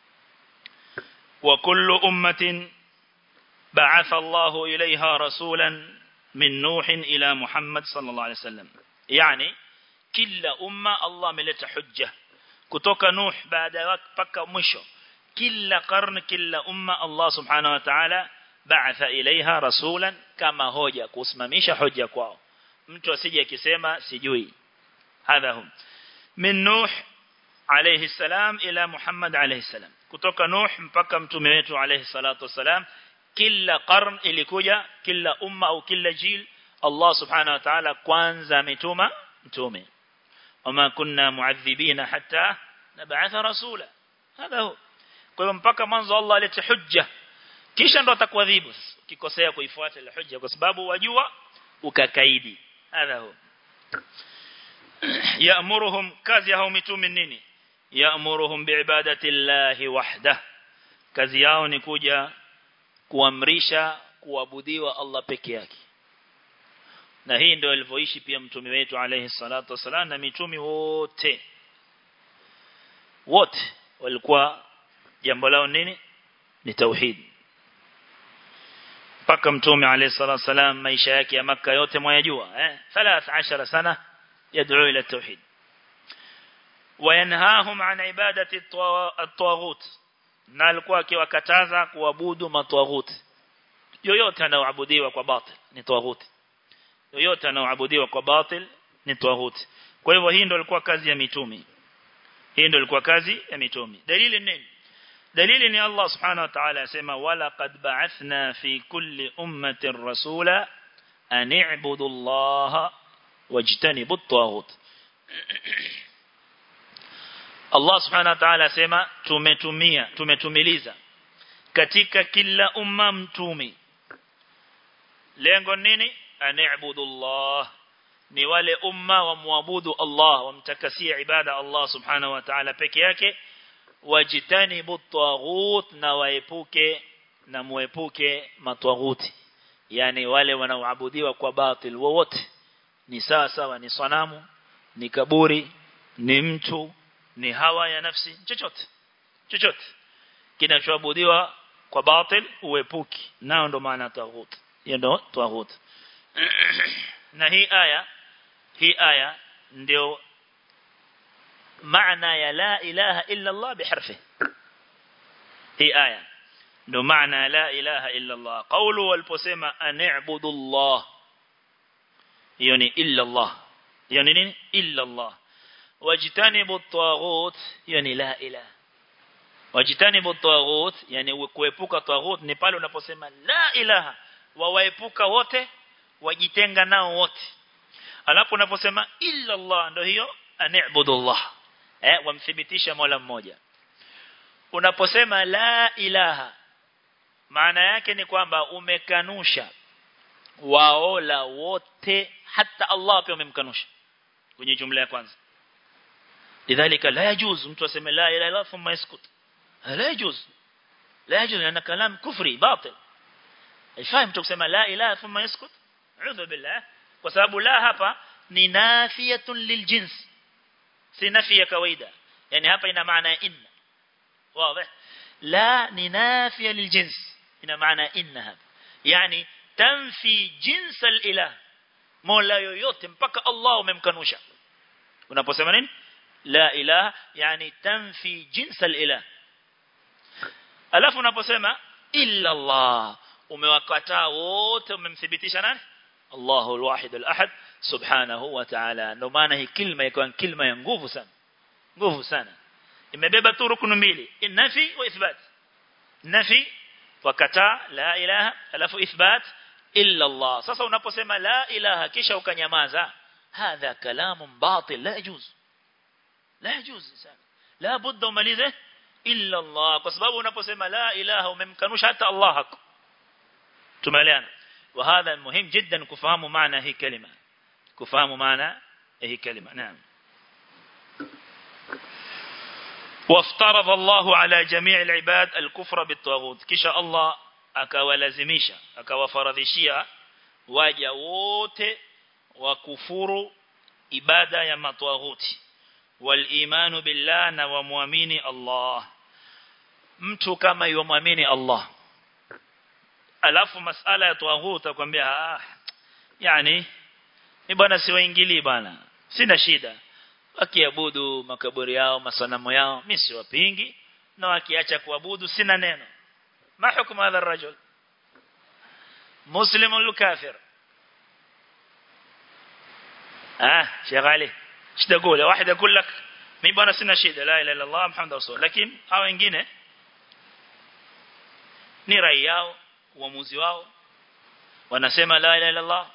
وكل أمة بعث الله إليها رسولا من نوح إلى محمد صلى الله عليه وسلم يعني كل أمة الله ملت حجة كتوك نوح بعد وقت بكى مشو kila karne kila umma Allah subhanahu wa ta'ala ba'atha ilaiha rasulan kama hoja kusimamisha hoja kwao mtu asije akisema sijui hadha hum min nuh alayhi salam ila muhammad alayhi salam kutoka nuh mpaka mtume wetu alayhi salatu wasalam kila qarn ilikuja kila umma au kila jil Allah subhanahu wa ta'ala kwanza ametuma mtume wama kunna muadhibina hatta nab'atha rasula hadha huwa kwa hiyo mpaka mwanzo Allah alete hujja kisha ndo atakuadhibu ukikosea kuifuata ile hujja kwa sababu wajua ukakaidi hadha huwa yaamuruhum kazi yao mitume nini yaamuruhum biibadati llahi wahda kazi yao ni kuja kuamrisha kuabudiwa Allah peke yake na hii ndio alivyoishi pia mtume wetu alayhi salatu wasalam na mitume wote wote walikuwa jambo lao nini ni tauhid mpaka mtume alayhi salatu wasalam maisha yake ya maka yote mwayajua eh 13 sana yad'u ila tauhid wayanhahum an ibadati at-tawaghut na alikuwa akiwakataza kuabudu matwaghut yoyote anaoabudiwa kwa batil ni tawaghut yoyote anaoabudiwa kwa batil ni tawaghut kwa hivyo hii ndio ilikuwa kazi ya mitume hii ndio ilikuwa kazi ya mitume dalili nini dalili ni Allah subhanahu wa ta'ala yasema wala qad ba'athna fi kulli ummatin rasula an i'budu Allah wajtanibu at-taghut Allah subhanahu wa ta'ala yasema tumetumia tumetumiliza katika kila umma mtume lengo nini an i'budu Allah ni wale umma wa muabudu Allah wamtakasia ibada Allah subhanahu wa ta'ala peke yake wajitanibu taghut na waepuke na muepuke matwaghuti yani wale wanaoabudiwa kwa batil wowote ni sawa sawa ni sanamu ni kaburi ni mtu ni hawa ya nafsi chochote chochote kinachoabudiwa kwa batil uepuki nao ndo maana taghut hiyo ndo taghut na hii aya hii aya ndio maana ya la ilaha illa Allah biharfi hii aya ndo maana la ilaha illa Allah qawlu waliposema an'budu Allah hiyo ni illa Allah hiyo ni nini illa Allah wajtanibu at-taghut hiyo ni la ilaha wajtanibu at-taghut yani kuepuka taghut ni pale unaposema la ilaha wawaepuka wote wajitenga nao wote alafu unaposema illa Allah ndio hiyo an'budu Allah eh wamthibitisha Mola mmoja unaposema la ilaha maana yake ni kwamba umekanusha waola wote hata Allah pia umemkanusha kwenye jumla ya kwanza lidhalika la yajuz mtu aseme la ilaha illa thumma yaskut la yajuz la yajuz lana kalam kufri batil haifahamu mtu kusema la ilaha thumma yaskut a'udhu billah kwa sababu la hapa ni nafiyatun liljins si nafi ya kawaida yani hapa ina maana ya inna wazi la ni nafiya liljins ina maana inna hapa yani tanfi jins alilah mola yoyote mpaka Allah umemkanusha unaposema nini la ilaha yani tanfi jins alilah alafu unaposema illa Allah umewakataa wote umemthibitisha nani Allahu alwahid alahad subhanahu wa ta'ala ndio maana hii kilma ikawa kilma ya nguvu sana nguvu sana imebeba tu rukunu mbili nafi wa ithbat nafi wakataa la ilaha alafu ithbat illa Allah sasa unaposema la ilaha kisha ukanyamaza hadha kalamun batil la yajuz la yajuz sana la budda umalize illa Allah kwa sababu unaposema la ilaha umemkanusha hata Allah hako tumeelewana وهذا مهم جدا كفهم معنى هي كلمة كفهم معنى هي كلمة نعم وافترض الله على جميع العباد الكفر بالطاغوت كشاء الله akawalazimisha akawafaradhishia waja wote wakufuru ibada ya matwaghuti wal imanu billah na wamwamini Allah mtu kama yomwamini Allah alafu masala ya tawaghut akwambia ah yani ni bwana siwaingilii bwana sina shida wakiabudu makaburi yao masanamu yao mimi siwapingi na wakiacha kuabudu sina neno ما حكم هذا الرجل مسلم ولا كافر اه شغالي ايش تقول واحد يقول لك mimi bwana sina shida la ilaha illa Allah Muhammad rasul lakini hao wengine ni rai yao uamuzi wao wanasema la ilaha illa Allah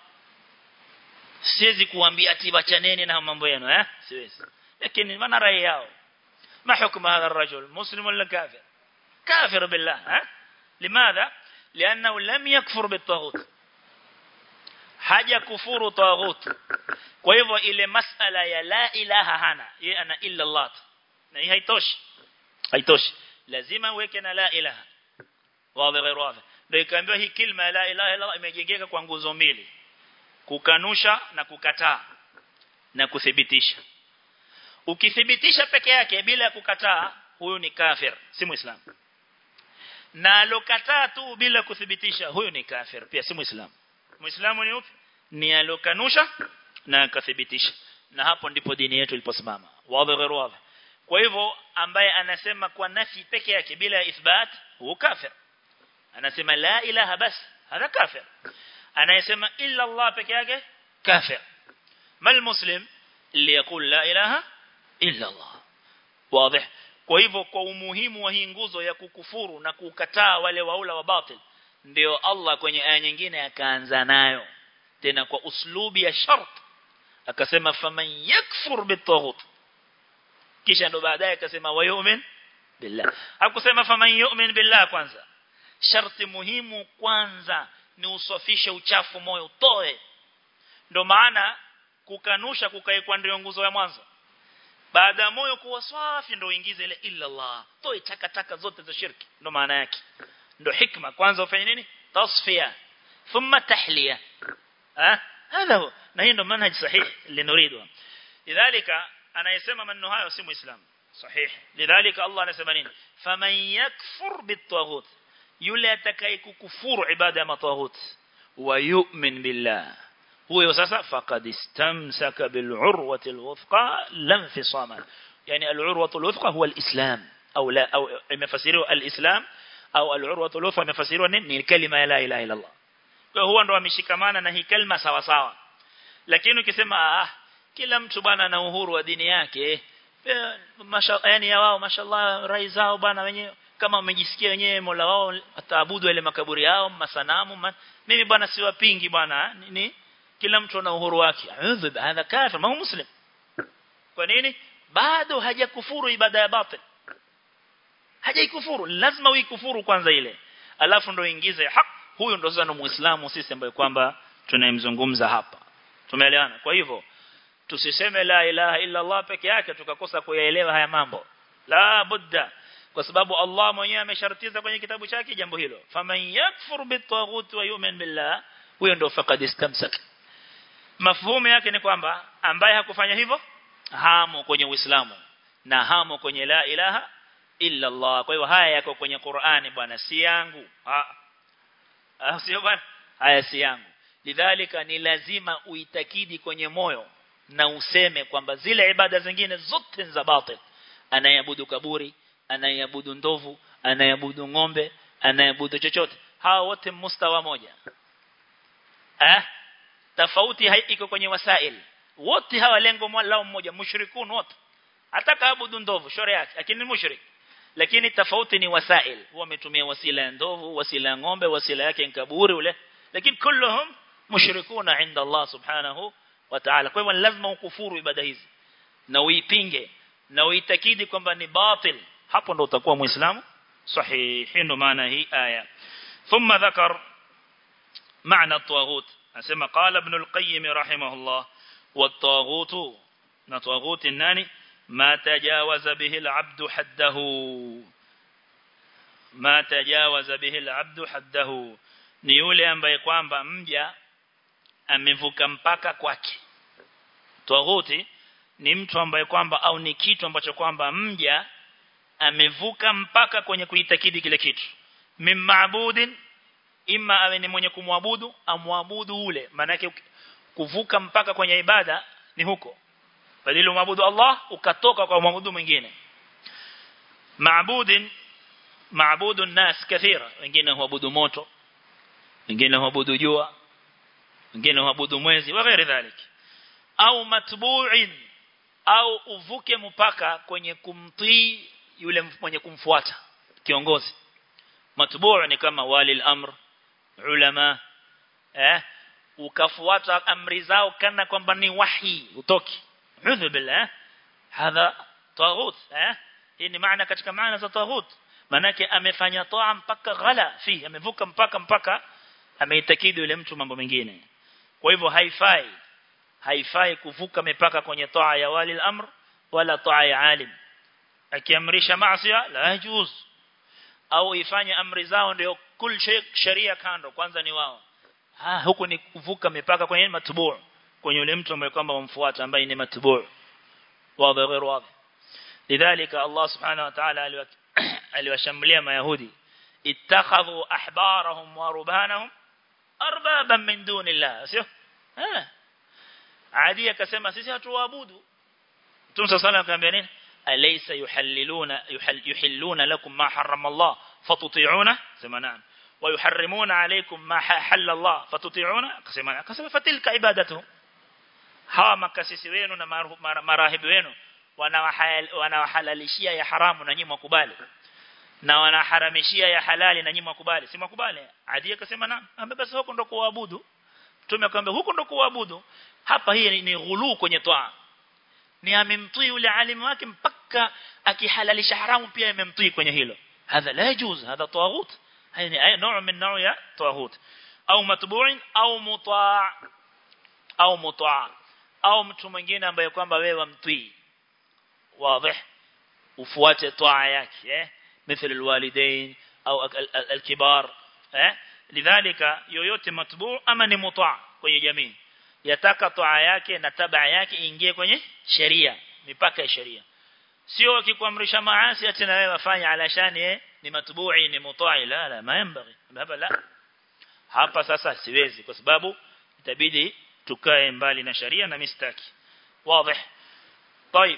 siwezi kuambia ati bachaneni na mambo yenu eh siwezi lakini maana rai yao ما حكم هذا الرجل مسلم ولا كافر كافر بالله ها لماذا لأنه لم يكفر بالطاغوت haja kufuru taghut kwa hivyo ile masala ya la ilaha hana yeye ana illa Allah na hii haitoshi haitoshi lazima uweke na la ilaha wazi غير wazi ndio ikaambiwa hii kilma la ilaha illa imejengeka kwa nguzo mbili kukanusha na kukataa na kuthibitisha ukithibitisha peke yake bila ya kukataa huyu ni kafir si muislamu na alokataa tu bila kuthibitisha huyu ni kafir pia si muislamu muislamu ni upi ni alokanusha na akathibitisha na hapo ndipo dini yetu iliposimama wazi غير wazi kwa hivyo ambaye anasema kwa nafi peke yake bila ithbat huwa kafir anasema la ilaha bas hada kafir anayesema illa Allah peke yake kafir mal muslim اللي يقول لا إله إلا الله واضح kwa hivyo kwa umuhimu wa hii nguzo ya kukufuru na kukataa wale waula wa batil ndio Allah kwenye aya nyingine akaanza nayo tena kwa uslubi ya shart akasema faman yakfur bitaghut kisha ndo baadaye akasema wayu'min billah hakusema faman yu'min billah kwanza sharti muhimu kwanza ni usafishe uchafu moyo utoe ndo maana kukanusha kukaekwa ndio nguzo ya mwanzo baada ya moyo kuwa safi ndio uingize ile illa Allah toe takataka zote za shirki ndo maana yake ndo hikma kwanza ufanye nini tasfiya thumma tahliya ah هذا هو na hii ndo manhaj sahih linuridu lidhalika anayesema maneno hayo si muislamu sahih lidhalika Allah anasema nini faman yakfur bitaghut yule atakayekufuru ibada ya mataghut wa yu'min billah huyo sasa faqad istamsaka bil urwati al wuthqa lam fisama yani al urwatu al wuthqa huwa al islam au la au imefasiriwa al islam au al-urwatu al-wuthqa imefasiriwa nini ni kalima ya la ilaha illa Allah kwa huwa ndo ameshikamana na hii kalima sawa sawa lakini ukisema ah kila mtu bwana ana uhuru wa dini yake yani ya wao mashallah rai zao bwana wenyewe kama wamejisikia wenyewe Mola wao ataabudu ile makaburi yao masanamu man. mimi bwana siwapingi bwana ni kila mtu ana uhuru wake a'udhu hadha kafir ma muslim kwa nini bado hajakufuru ibada ya batil hajaikufuru lazima uikufuru kwanza ile alafu ndo ingize haq huyo ndo zano muislamu sisi ambaye kwamba tunayemzungumza hapa tumeelewana kwa hivyo tusiseme la ilaha illa Allah peke yake tukakosa kuyaelewa haya mambo la budda kwa sababu Allah mwenyewe ameshartiza kwenye kitabu chake jambo hilo faman yakfur bitaghut wa yu'min billah huyo ndo faqad istamsak mafhumu yake ni kwamba ambaye hakufanya hivyo hamo kwenye Uislamu na hamo kwenye la ilaha illa Allah kwa hiyo haya yako kwenye Qur'ani bwana si yangu ah sio bwana haya si yangu lidhalika ni lazima uitakidi kwenye moyo na useme kwamba zile ibada zingine zote za batil anayeabudu kaburi anayeabudu ndovu anayeabudu ng'ombe anayeabudu chochote hao wote mustawa moja eh tofauti iko kwenye wasail wote hawa lengo lao mmoja mushrikun wote hata kaabudu ndovu shore yake lakini mushrik lakini tofauti ni wasail wametumia wasila ya ndovu wasila ya ng'ombe wasila yake ni kaburi ule lakini kulluhum mushrikuna inda Allah subhanahu wa ta'ala kwa hivyo lazima ukufuru ibada hizi na uipinge na uitakidi kwamba ni batil hapo ndo utakuwa muislamu sahihi ndo maana hii aya thumma dhakar maana at-taghut asema qala ibn al-qayyim rahimahullah wat-taghut na taghut nani ma tajawaza bihi al-abd haddahu ma tajawaza bihi al-abd haddahu ni yule ambaye kwamba mja amevuka mpaka kwake tawaghuti ni mtu ambaye kwamba au ni kitu ambacho kwamba mja amevuka mpaka kwenye kuitakidi kile kitu mimmaabudin imma awe ni mwenye kumwabudu amwabudu ule maana kuvuka mpaka kwenye ibada ni huko badili umwabudu Allah ukatoka kwa mwabudu mwingine maabudin maabudu nas kathira wengine huabudu moto wengine huabudu jua wengine huabudu mwezi wa ghairi dhalik au matbu'in au uvuke mpaka kwenye kumtii yule mwenye kumfuata kiongozi matbu' ni kama wali al-amr ulama eh ukafuata amri zao kana kwamba ni wahi utoki udhu billah hadha taghut eh hii ni maana katika maana za taghut manake amefanya toa mpaka ghala fi amevuka mpaka mpaka ameitakidi yule mtu mambo mengine kwa hivyo haifai haifai kuvuka mipaka kwenye toa ya wali al-amr wala toa ya alim akiamrisha maasi la yajuz au ifanye amri zao ndio kul sharia kando kwanza ni wao ha huku ni kuvuka mipaka kwenye matbu kwenye yule mtu ambaye kwamba wamfuata ambaye ni matbu wazi غير wazi lidhalika Allah subhanahu wa ta'ala aliwashambulia mayahudi ittakhadhu ahbarahum wa rubanahum arbaban min dunillah sio eh adi akasema sisi hatuabudu Mtume صلى الله عليه nini alaysa yuhalliluna yuhilluna lakum ma harrama Allah fatuti'una sema naam wa yuharrimuna alaykum ma halalla Allah fatuti'una akasema akasema fatilka ibadatu hawa makasisi wenu na marahibi wenu wanawahalalishia ya haramu na nyinyi mkubali na wanaharamishia ya halali na nyinyi mkubali si mkubali adi akasema naam amebasi huko ndo kuabudu Mtume akamwambia huko ndo kuabudu hapa hii ni ghulu kwenye toa ni amemtii yule alimu wake mpaka akihalalisha haramu pia amemtii kwenye hilo hadha la yajuz hadha tawaghut yani ay نوع من نوع ya tawaghut au matbu'in au muta' au muta' au mtu mwingine ambaye kwamba wewe wamtii wazi ufuate toa yake eh مثل الوالدين au الكبار eh lidhalika yoyote matbu' ama ni muta' kwenye jamii yataka toa yake na tabaa yake ingie kwenye sheria mipaka ya sheria sio akikuamrisha maasi ati na wewe wafanya alashani ni matbu'i ni mutai la la maembaghi hapa la hapa sasa siwezi kwa sababu itabidi tukae mbali na sheria na mistaki wazi طيب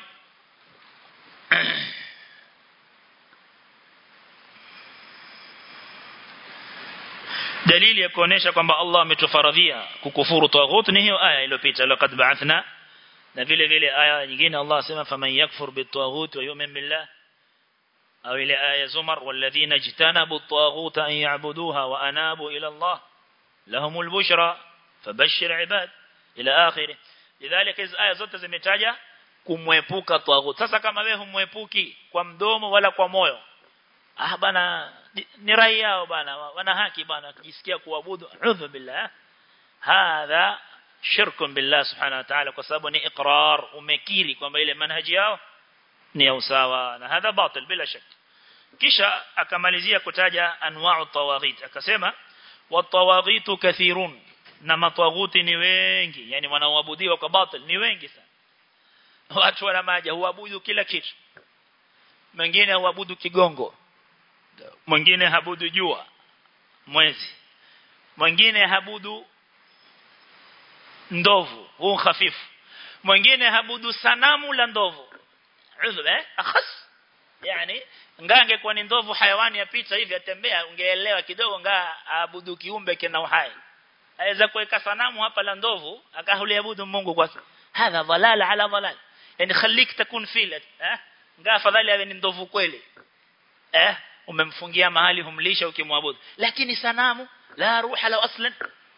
dalili ya kuonesha kwamba Allah ametufaradhia kukufuru taghut ni hiyo aya iliyopita laqad ba'athna na vile vile aya nyingine Allah asema faman yakfur bitaghut wa yu'min billah au ile aya zumar walladhina jtanabu at-taghut an ya'buduha wa anabu ila Allah lahumul bushra fabashshir ibad ila akhirih lidhalika hizo aya zote zimetaja kumwepuka taghut sasa kama wewe humwepuki kwa mdomo wala kwa moyo ah bana ni rai yao bana wana haki bana kujisikia kuabudu udhu billah hadha shirkun billah subhanahu wa ta'ala kwa sababu ni iqrar umekiri kwamba ile manhaji yao ni ya usawa na hadha batil bila shaka kisha akamalizia kutaja anwa'u tawaghit akasema watawaghitu kathirun na matawaghuti ni wengi yani wanaoabudiwa kwa batil ni wengi sana watu wana maja huabudu kila kitu mwingine huabudu kigongo mwingine habudu jua mwezi mwingine habudu ndovu huu hafifu mwingine habudu sanamu la ndovu udhu eh akhas yani ngange kwa ni ndovu hayawani yapita hivi atembea ungeelewa kidogo ngaa aabudu kiumbe kina uhai aweza kuweka sanamu hapa la ndovu akahuliabudu Mungu kwa hadha dhalal ala dhalal yani khalik takun filat eh ngaa afadhali awe ni ndovu kweli eh umemfungia mahali humlisha ukimwabudu lakini sanamu la ruha la aslan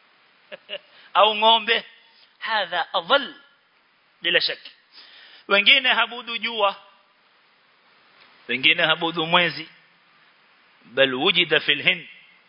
au ngombe hadha adhal bila shaki wengine habudu jua wengine habudu mwezi bal wujida fil hind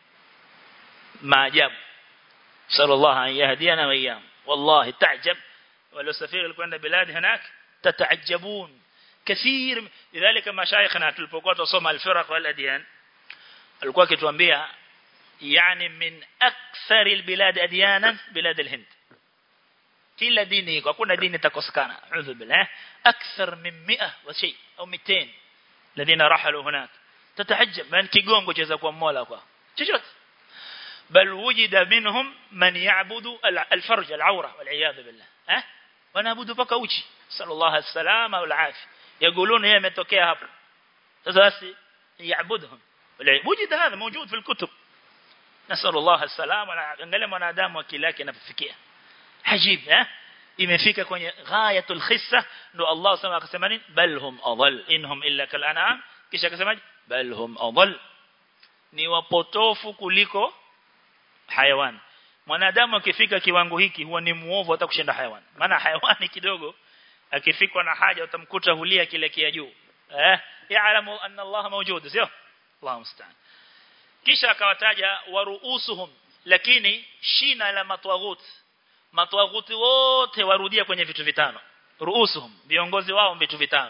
maajabu sallallahu an yahdiyana wa iyam wallahi ta'jab ولو سفير الكوند بلاد هناك تتعجبون كثير لذلك مشايخنا tulipokuwa tusoma al-firaq wal adyan alikuwa akituambia yani min akthar al-bilad adyanan bilad al-hind kila dini iko hakuna dini itakosekana a'udhu billah akthar min 100 wa shay au 200 الذين رحلوا هناك تتعجب من kigongo cheza kwa mola kwa chochote بل وجد منهم من يعبد الفرج العوره والعياذ بالله ها wanaabudu paka uchi sallallahu alaihi wasallam au alafi يقولون yeye ametokea hapo sasa basi yaabuduhum wujid hadha موجود في الكتب نسال الله السلام angalia mwanadamu akili yake inafikia hajib eh imefika kwenye ghayatul khissa ndo Allah sema akasema nini bal hum adall inhum illa kal an'am kisha akasema bal hum adall ni wapotofu kuliko hayawani mwanadamu akifika kiwango hiki huwa ni muovu hata kushinda hayawani maana hayawani kidogo akifikwa na haja utamkuta hulia kile kia juu eh yaalamu anna Allah mawjud sio Allah musta'an kisha akawataja waruusuhum lakini shina la matwaghut matwaghuti wote warudia kwenye vitu vitano ruusuhum viongozi wao vitu vitano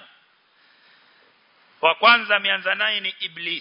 wa kwanza ameanza naye ni iblis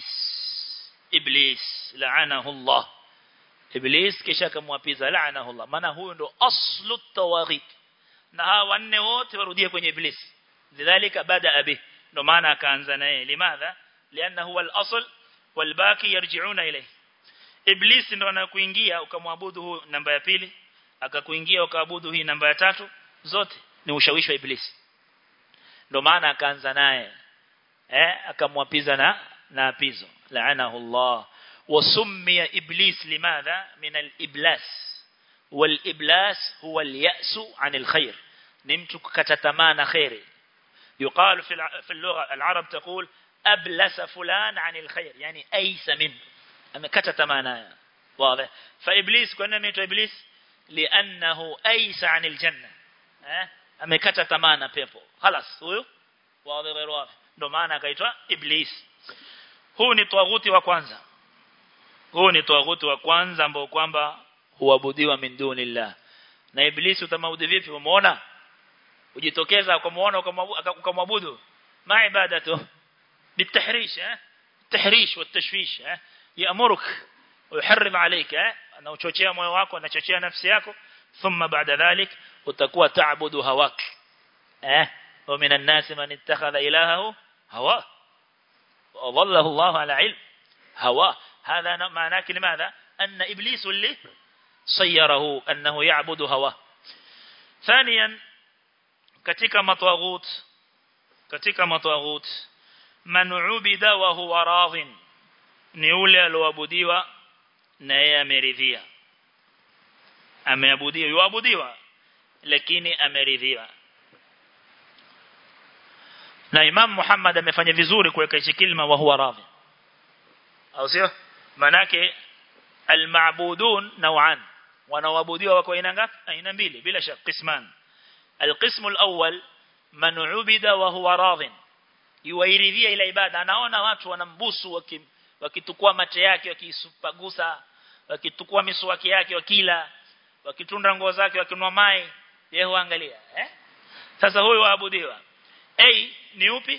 iblis laanahu Allah iblis kisha akamwapiza laanahu Allah maana huyo ndo aslu tawaghit na hawa wanne wote warudia kwenye iblis lidhalika bada abi ndo maana akaanza naye limadha lianna huwa al-asl walbaki yarji'una ilayhi iblis ndo anakuingia ukamwabudu huyu namba ya pili akakuingia ukaabudu hii namba ya tatu zote ni ushawishi wa iblisi ndio maana akaanza naye eh akamwapiza na na apizo laanahu Allah wasummiya iblis limadha min al-iblas wal-iblas huwa al-ya'su 'an al-khair ni mtu kukata tamaa na khairi يقال في في اللغه العرب تقول ابلس فلان عن الخير يعني ايس منه amekata tamaa naye واضح فابليس kwa nini ameitwa iblis لانه ايس عن الجنه eh amekata tamaa na pepo خلاص huyo wazi غير واضح ndio maana akaitwa iblis huu ni tawaghuti wa kwanza huu ni tawaghuti wa kwanza ambao kwamba huabudiwa min dunillah na iblis utamwabudu vipi umeona ujitokeza ukamuona ukamwabudu ma ibadatu بالتحريش ها التحريش والتشويش ها يأمرك ويحرم عليك ها أنا uchochea moyo wako anachochea nafsi yako ثم بعد ذلك utakuwa تعبد هواك ها ومن الناس من اتخذ إلهه هواه وظله الله على علم هواه هذا معناه لماذا أن إبليس اللي صيره أنه يعبد هواه ثانيا katika matwaghut katika matwaghut man ubida wa huwa radhin ni ule alioabudiwa na yeye ameridhia ameabudiwa yuabudiwa lakini ameridhiwa na Imam Muhammad amefanya vizuri kuweka hichi kilima wa huwa radhi au sio manake almaabudun naw'an wanaoabudiwa wako aina ngapi aina mbili bila shaka qisman alqismu alawwal man ubida wa huwa radhin yuairidhia ile ibada anaona watu wanambusu wakitukua mate yake wakisupagusa wakitukua miswaki yake wakila wakitunda nguo zake wakinwa mai yeye huangalia eh sasa huyu waabudiwa A ni upi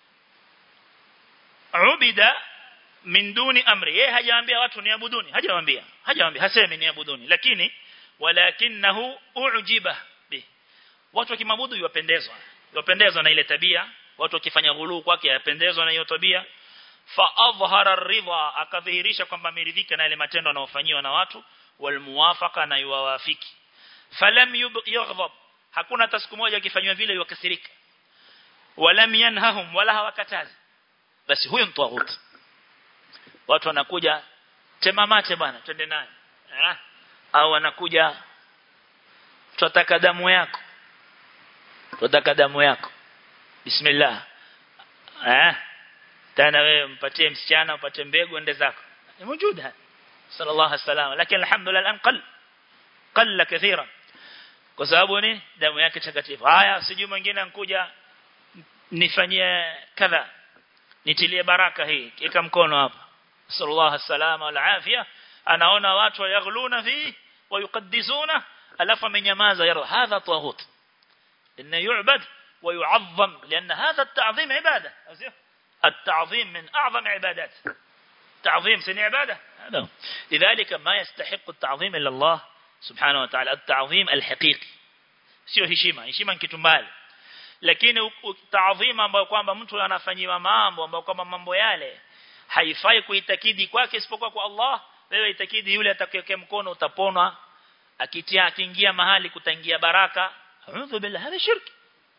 ubida min duni amri yeye hajaambia watu niabuduni hajawaambia hajawaambia hasemi niabuduni lakini walakinahu ujiba bi watu wakimwabudu yupendezwa yupendezwa na ile tabia watu wakifanya ghuluu kwake yapendezwa na hiyo tabia fa adhhara ar-ridha akadhihirisha kwamba ameridhika na ile matendo anayofanyiwa na watu walmuwafaqa na yuwafiki falam yughdab hakuna hata siku moja akifanywa vile yukasirika walam yanhahum wala hawakatazi basi huyo mtaghut watu wanakuja temamate bwana twende naye eh au wanakuja tutataka damu yako tutataka damu yako bismillah eh tena wewe mpatie msichana upate mbegu ende zako ni موجود sallallahu alaihi wasallam lakini alhamdulillah an qall qalla kathira kwa sababu ni damu yake takatifu haya sijui mwingine ankuja nifanyie kadha nitilie baraka hii kika mkono hapa sallallahu alaihi wasallam wal afia anaona watu wayaghluna fi wayuqaddisuna alafu amenyamaza yara hadha taghut inna yu'bad ويعظم لأن هذا التعظيم عبادة التعظيم من أعظم عبادات تعظيم سن عبادة هذا لذلك ما يستحق التعظيم إلا الله سبحانه وتعالى التعظيم الحقيقي sio heshima heshima ni kitu mbali lakini taadhima ambayo kwamba mtu anafanyiwa mambo ambayo kwamba mambo yale haifai kuitakidi kwake isipokuwa kwa Allah wewe itakidi yule atakayekea mkono utaponwa akitia akiingia mahali kutangia baraka a'udhu billahi hada shirki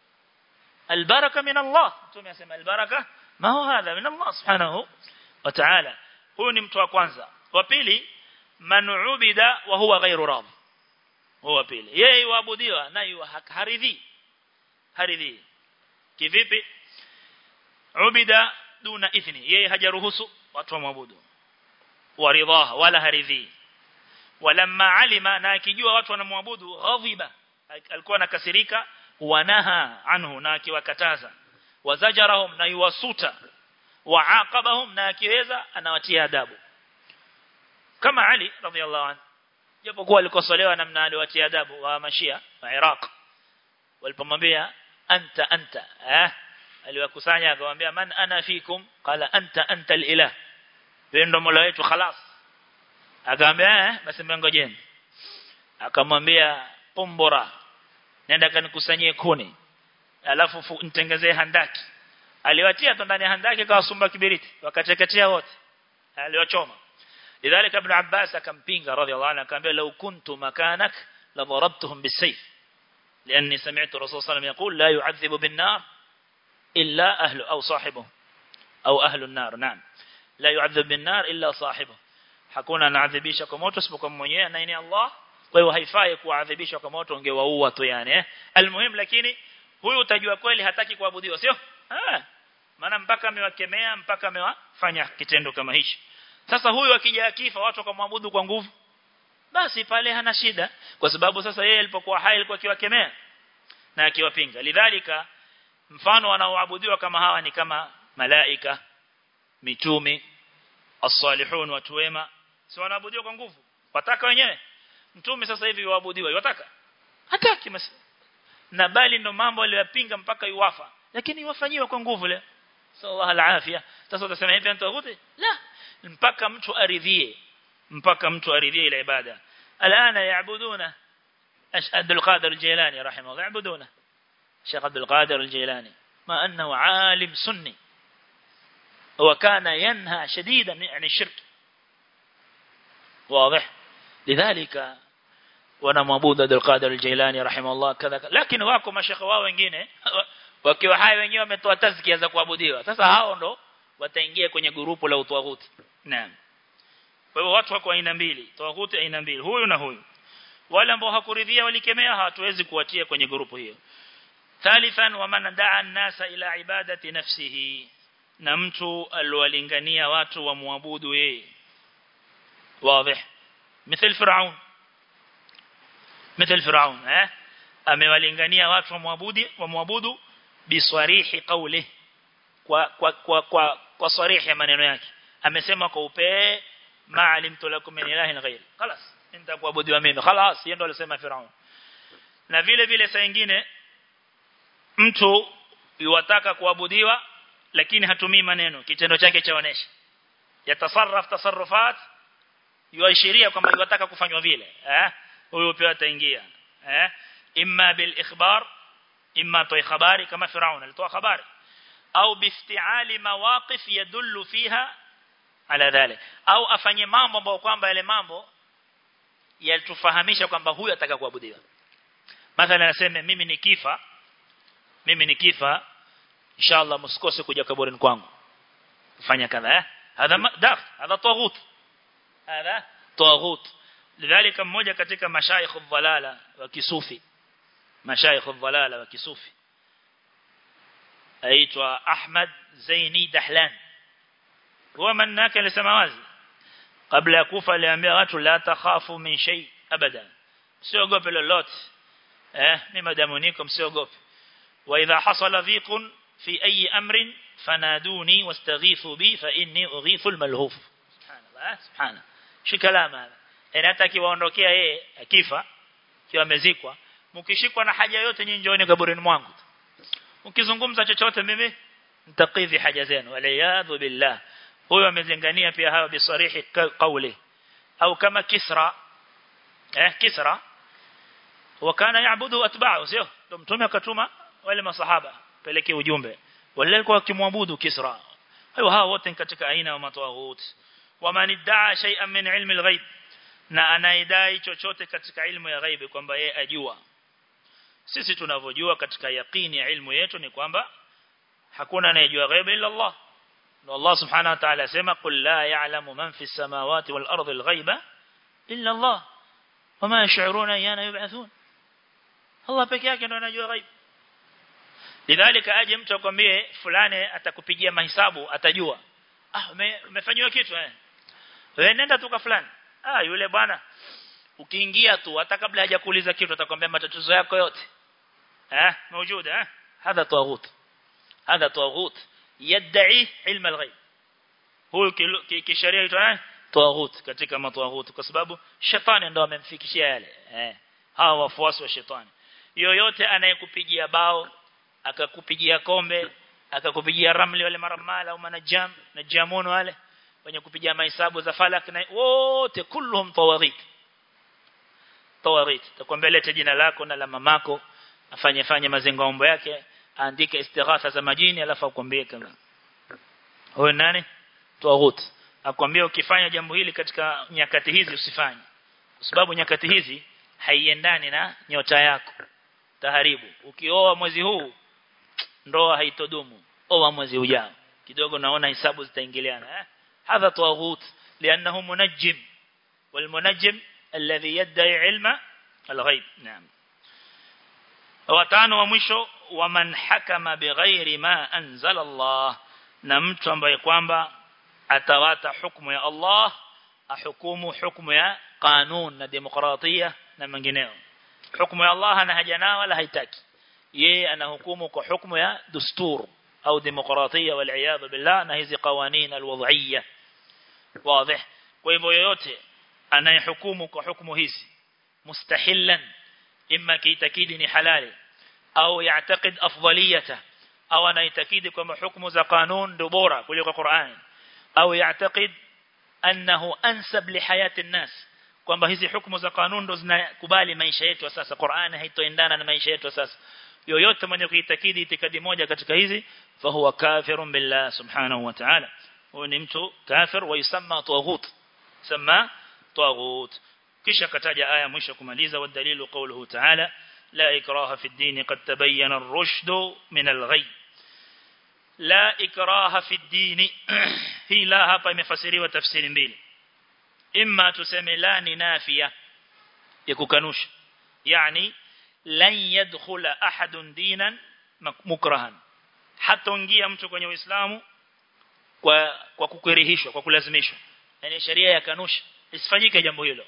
البركة من الله ثم يسمى البركة ما هو هذا من الله سبحانه وتعالى هو ni mtu wa kwanza wa pili man ubida wa huwa ghairu radhi huwa pili yeye waabudiwa na haridhi haridhi kivipi ubida duna ithni yeye hajaruhusu watu waabudu waridhaha wala haridhi walamma alima na akijua watu wanamwabudu ghadhiba alikuwa anakasirika wanaha anhu na akiwakataza wazajarahum na yuwasuta waaqabahum na akiweza anawatia adabu kama Ali radhiallahu anhu japokuwa alikosolewa namna aliwatia adabu wa mashia wa Iraq walipomwambia anta anta eh aliwakusanya akamwambia man ana fikum qala anta anta alilah ndio mola wetu khalas akamwambia eh basi ngojeni akamwambia pombora nenda kanikusanyie kuni alafu nitengezee handaki aliwatia tu ndani ya handaki kwa sumba kibiriti wakateketea wote aliwachoma lidhalika ibn abbas akampinga radhiallahu anhu akamwambia law kuntu makanak la darabtuhum bisayf لاني سمعت الرسول صلى الله عليه وسلم يقول لا يعذب بالنار الا اهل او صاحبه او اهل النار نعم لا يعذب بالنار الا صاحبه hakuna anaadhibisha kwa moto isipokuwa mwenyewe na ni Allah kwa hiyo haifai kuadhibishwa kwa moto ungewaua tu yani eh almuhim lakini huyu utajua kweli hataki kuabudiwa sio ah maana mpaka amewakemea mpaka amewafanya kitendo kama hichi sasa huyu akija akifa watu wakamwabudu kwa nguvu basi pale hana shida kwa sababu sasa yeye alipokuwa hai alikuwa akiwakemea na akiwapinga lidhalika mfano wanaoabudiwa kama hawa ni kama malaika mitume as-salihun watu wema si wanaabudiwa kwa nguvu wataka wenyewe mtume sasa hivi waabudiwa wataka hataki mas na bali ndo mambo aliyopinga mpaka yuwafa lakini wafanyiwa kwa nguvu le sallallahu alafia sasa utasema hivi antaguti la mpaka mtu aridhie mpaka mtu aridhie ile ibada alana yaabuduna ashad al-qadir al-jilani rahimahullah yaabuduna Sheikh Abdul Qadir al-Jilani ما أنه عالم سني وكان ينهى شديدا عن الشرك واضح لذلك wanamwabudu Abdul Qadir al-Jailani rahimahullah kadha lakini wako mashekhe wao wengine wakiwa hai wenyewe wametoa tazkia za kuabudiwa sasa hao ndo wataingia kwenye grupu la utawuti naam kwa hivyo watu wako aina mbili tawaguti aina mbili huyu na huyu wale ambao hakuridhia walikemea hatuwezi kuwatia kwenye grupu hiyo thalithan wa man daa an-nasa ila ibadati nafsihi na mtu aliwalingania watu wamwabudu yeye wazi مثل فرعون مثل فرعون eh amewalingania watu wamwabudu wamwabudu biswarihi qawli kwa kwa kwa kwa, kwa sarihi maneno yake amesema kwa upee ma alimtu lakum min ilahin ghayr خلاص nenda kuabudiwa mimi خلاص yeye ndo alisema Firaun na vile vile saa nyingine mtu yuwataka kuabudiwa lakini hatumii maneno kitendo chake chaonesha yatasarraf tasarrufat yuashiria kwamba yuwataka kufanywa vile eh huyo pia ataingia eh imma bil ikhbar imma toy habari kama Firaun alitoa habari au biftiali mawaqif yadullu fiha ala dhalik au afanye mambo ambayo kwamba yale mambo yalitufahamisha kwamba huyu ataka kuabudiwa mathalan anasema mimi nikifa mimi nikifa inshallah msikose kuja kaburini kwangu kufanya kadha eh hadha daf hadha taghut hadha taghut lidhalika mmoja katika mashaikh dhalala wa kisufi mashaikh dhalala wa kisufi aitwa Ahmad Zaini Dahlan huwa manaka alisema wazi kabla ya kufa aliambia watu la takhafu min shay abada msiogope lolote eh mimi madamu niko msiogope wa idha hasala dhiqun fi ayi amrin fanaduni wastaghithu bi fa inni ughithu almalhuf subhanallah subhana shi kalama hapa inataki waondokea yeye akifa kiwa amezikwa mkishikwa na haja yote nyinyi njooni kaburini mwangu ukizungumza chochote mimi nitakidhi haja zenu waliyadhu billah huyo amezengania pia hawa bisarihi qawli au kama kisra eh kisra wakana yaabudu atba'u sio ndio mtume akatuma wale masahaba peleke ujumbe wale walikuwa wakimwabudu kisra hayo hawa wote katika aina ya matawut waman iddaa shay'an min ilmi alghaib na anaidai chochote katika ilmu ya ghaibi kwamba yeye ajua sisi tunavyojua katika yaqini ya ilmu yetu ni kwamba hakuna anayejua ghaibi illa Allah na Allah subhanahu wa ta'ala asema qul la ya'lamu man fi samawati wal ardi al ghaiba illa Allah wama yash'uruna ayyana yub'athun Allah peke yake ndo anajua ghaib lidhalika aje mtu akwambie fulani atakupigia mahesabu atajua ah umefanywa kitu eh wewe nenda tu kwa fulani ah yule bwana ukiingia tu hata kabla hajakuuliza kitu atakwambia matatizo yako yote eh موجود eh هذا طاغوت هذا طاغوت يدعي علم الغيب huyo kisheria itwa طاغوت katika matwaghut kwa sababu shetani ndo amemfikishia yale eh hawa wafuasi wa shetani yoyote anayekupigia bao akakupigia kombe akakupigia ramli wale maramala au manajam na jamun wale wenye kupigia mahesabu za falak na wote kulluhum tawaghit tawaghit takwambia lete jina lako na la mamako afanye fanye mazengo yake aandike istighatha za majini alafu akwambie kama huyo nani tawaghut akwambia ukifanya jambo hili katika nyakati hizi usifanye kwa sababu nyakati hizi haiendani na nyota yako taharibu ukioa mwezi huu ndoa haitodumu oa mwezi ujao kidogo naona hisabu zitaingiliana eh hadha tawaghut lianahu munajjim والمنجم الذي يدعي علم الغيب نعم watano wa mwisho waman hakama bighairi ma anzala Allah na mtu ambaye kwamba atawata hukumu ya Allah ahukumu hukumu ya kanun na demokratia na mengineo hukumu ya Allah hana haja nao wala haitaki yeye anahukumu kwa hukumu ya dustur au demokratia wal iyad billah na hizi qawanin alwadhiyya wazi kwa hivyo yoyote anayehukumu kwa hukumu hizi mustahilan imma kiitakidi ni halali au yaatakid afdaliyata au anaitakidi kwamba hukumu za kanun ndio bora kuliko Qur'an au yaatakid annahu ansab li hayati an-nas kwamba hizi hukumu za kanun ndo zinakubali maisha yetu sasa Qur'an haitoendana na maisha yetu sasa yoyote mwenye kuitakidi itikadi moja katika hizi fahuwa kafirun billah subhanahu wa ta'ala huyo ni mtu kafir wa yusamma taghut sama taghut kisha kataja aya mwisho kumaliza wa dalilu qawluhu ta'ala la ikraha fi ad-din qad tabayyana ar-rushd min al-ghay la ikraha fi ad-din hii la hapa imefasiriwa tafsiri mbili imma tuseme la ni nafia ya kukanusha yani lan yadkhula ahadun dinan mukrahan hataingia mtu kwenye uislamu kwa kwa kukurihishwa kwa kulazimishwa yani sheria ya kanusha isifanyike jambo hilo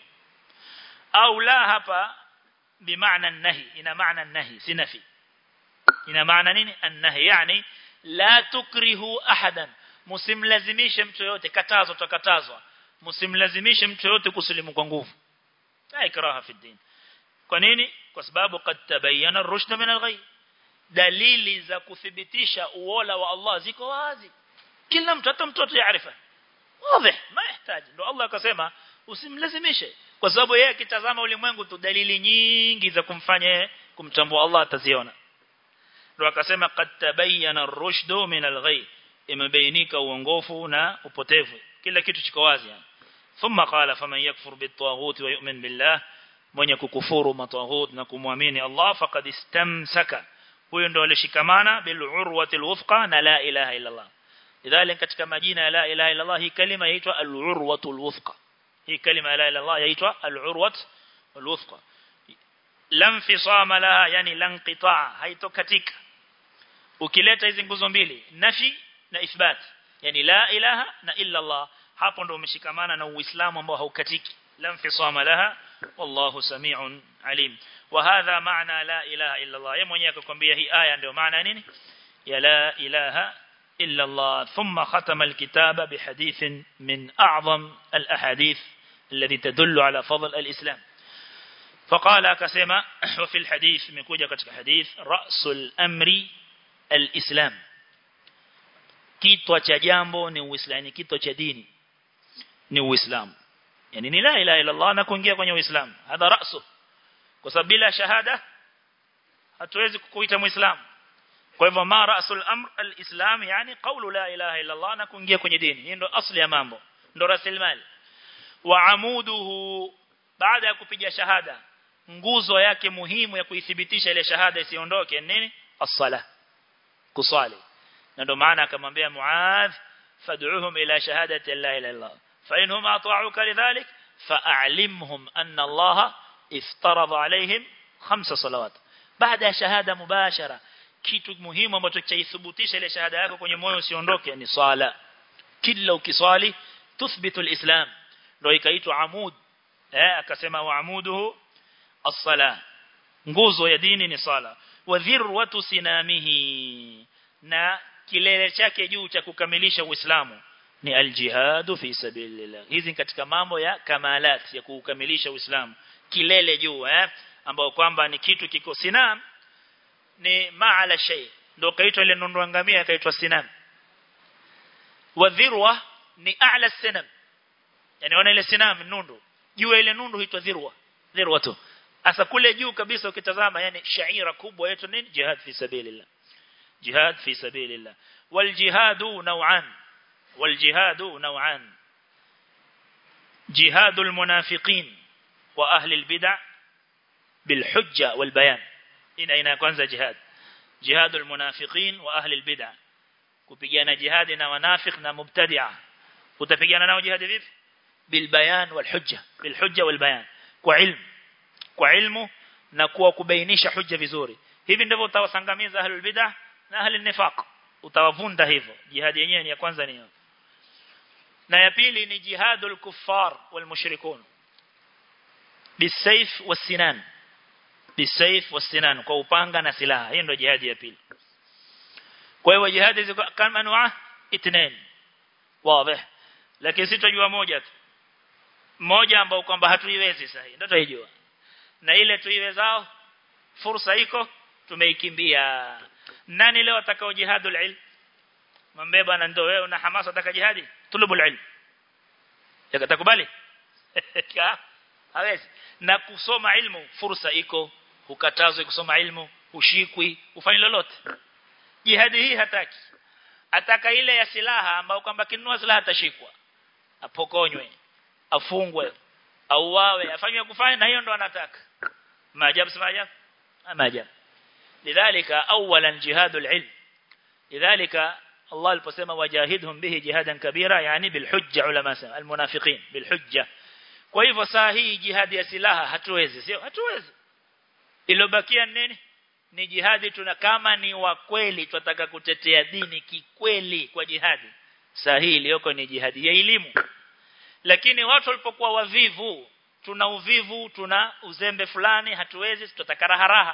au la hapa bimaana nahi ina maana nahi si nafi ina maana nini an-nahi yani la tukrihu ahadan msimlazimishe mtu yote katazo tukatazwa msimlazimishe mtu yote kusilimu kwa nguvu la ikraha fi din kwa nini kwa sababu kad tabayyana ar-rushd min al-ghay dalili za kuthibitisha uola wa Allah ziko wazi kila mtu hata mtoto yaarifa wazi ma yahitaji ndio Allah akasema usimlazimishe kwa sababu yeye akitazama ulimwengu tu dalili nyingi za kumfanya kumtambua Allah ataziona ndio akasema kad tabayyana ar-rushd min al-ghay imebainika uongofu na upotevu kila kitu kiko wazi yani thumma qala faman yakfur bit-taghut wa yu'min billah mwenye kukufuru mataghut na kumwamini Allah faqad istamsaka huyo ndo alishikamana bil urwati al-wuthqa na la ilaha illa Allah idhalika katika majina ya la ilaha illa Allah hii kalima yaitwa al-urwatu al-wuthqa hii kalima la ilaha illa Allah yaitwa al-urwat al-wuthqa lam fisama laha yani lan qitaa haitokatika ukileta hizi nguzo mbili nafi na ithbat yani la ilaha na illa Allah hapo ndo umeshikamana na uislamu ambao haukatiki lam fisama laha wallahu sami'un alim wa hadha maana la ilaha illa Allah yeye mwenyewe akakwambia hii aya ndio maana nini ya la ilaha إلا الله ثم ختم الكتاب بحديث من أعظم الأحاديث الذي تدل على فضل الإسلام فقال كسما وفي الحديث من كوجة حديث رأس الأمر الإسلام kitu cha jambo ni uislamu kitu cha dini ni uislamu yani ni la ilaha illa Allah na kuingia kwenye uislamu hadha rasu kwa sababu bila shahada hatuwezi kukuita muislamu kwa hivyo ma rasul amr alislam yani qawlu la ilaha illa Allah na kuingia kwenye dini hii ndo asli ya mambo ndo rasilimali wa amuduhu baada ya kupiga shahada nguzo yake muhimu ya kuithibitisha ile shahada isiondoke nini as-sala kusali na ndo maana akamwambia Muadh fad'uhum ila shahadati la ilaha illa Allah fa inhum ata'uka lidhalik fa'alimhum anna Allah iftarada alaihim khamsa salawat baada ya shahada mubashara kitu muhimu ambacho chaithibitisha ile shahada yako kwenye moyo usiondoke ni swala kila ukiswali tuthbitu alislam ndio ikaitwa amud eh akasema wa amuduhu as-sala nguzo ya dini ni sala wa dhirwatu sinamihi na kilele chake juu cha kukamilisha uislamu ni aljihadu fi sabilillah hizi katika mambo ya kamalat ya kukamilisha uislamu kilele juu eh ambao kwamba ni kitu kiko sinam ni maala shay ndio kaitwa ile nundu ngamia kaitwa sinam wa dhirwa ni a'la sinam yani ona ile sinam nundu juu ile nundu huitwa dhirwa dhirwa tu asa kule juu kabisa ukitazama yani shaira kubwa yetu nini jihad fi sabilillah jihad fi sabilillah wal jihadu naw'an wal jihadu naw'an jihadul munafiqin wa ahli al bid'ah bil hujja wal bayan ina ina kwanza jihad jihadul munafiqin wa ahli albid'ah kupigana jihadi na wanafik na mubtadi'a utapigana nao jihadi vipi bil bayan wal hujja bil hujja wal bayan kwa ilmu kwa ilmu na kuwa kubainisha hujja vizuri hivi ndivyo utawasangamiza ahli albid'ah na ahli nifaq utawavunda hivyo jihadi yenyewe ni ya kwanza ni na ya pili ni jihadul kuffar wal mushrikun bisayf was sinan bisayf wasinan kwa upanga na silaha hiyo ndio jihadi ya pili kwa hiyo jihadi ziko kama anwa itnen wazi lakini sitojua moja tu moja ambao kwamba hatuiwezi sasa ndio tuijua na ile tuiwezao fursa iko tumeikimbia nani leo atakao jihadul ilm mwambie bwana ndio wewe una hamasa utaka jihadi tulubul ilm yakatakubali hawezi na kusoma ilmu fursa iko hukatazwi kusoma ilmu ushikwi ufanye lolote jihadi hii hataki ataka ile ya silaha ambayo kwamba kinunua silaha atashikwa apokonywe afungwe au wawe afanywe kufanya na hiyo ndo anataka maajabu si maajabu maajabu lidhalika awalan jihadul ilm lidhalika Allah aliposema wajahidhum bihi jihadan kabira yani bil hujja ulama sema al munafiqin bil hujja kwa hivyo saa hii jihadi ya silaha hatuwezi sio hatuwezi ilobakia nini ni jihadi tuna kama ni wa kweli tunataka kutetea dini kikweli kwa jihadi saa hii iliyoko ni jihadi ya elimu lakini watu walipokuwa wavivu tuna uvivu tuna uzembe fulani hatuwezi tutataka raha raha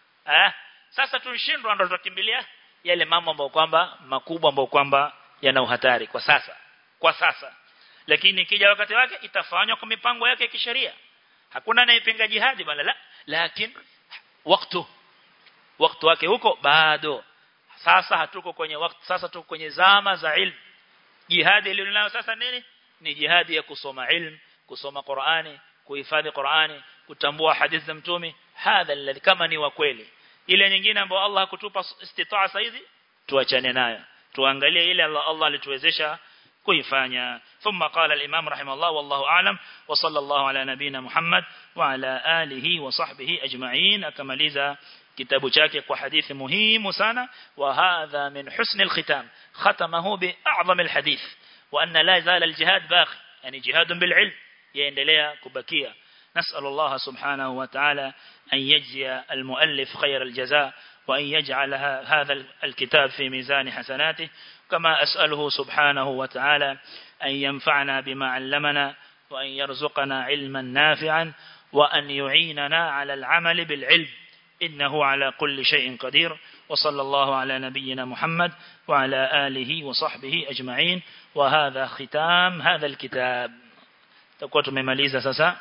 eh sasa tunashindwa ndo tutakimbilia yale mambo ambayo kwamba makubwa ambayo kwamba yana uhatari kwa sasa kwa sasa lakini ikija wakati wake itafanywa kwa mipango yake ya kisheria hakuna anayepinga jihadi bali la lakini wakati wakati wake huko bado sasa hatuko kwenye wakati sasa tuko kwenye zama za ilmu jihadi ilionayo sasa nini ni jihadi ya kusoma ilmu kusoma Qur'ani kuhifadhi Qur'ani kutambua hadithi za mtume hadha alladhi kama ni wa kweli ile nyingine ambayo Allah hakutupa istitaa saizi tuachane nayo tuangalie ile Allah Allah alituwezesha kuifanya ثم قال الإمام رحمه الله والله أعلم وصلى الله على نبينا محمد وعلى آله وصحبه أجمعين أكمليزا kitabu chake kwa hadithi muhimu sana wa hadha min husn al-khitam khatamahu bi a'zam al-hadith wa anna la zala al-jihad baqi yani jihad bil ilm yaendelea kubakia نسأل الله سبحانه وتعالى أن يجزي المؤلف خير الجزاء وأن يجعل هذا الكتاب في ميزان حسناته كما أسأله سبحانه وتعالى أن ينفعنا بما علمنا وأن يرزقنا علما نافعا وأن يعيننا على العمل بالعلم إنه على كل شيء قدير وصلى الله على نبينا محمد وعلى آله وصحبه أجمعين وهذا ختام هذا الكتاب تقوى تمماليزة سسا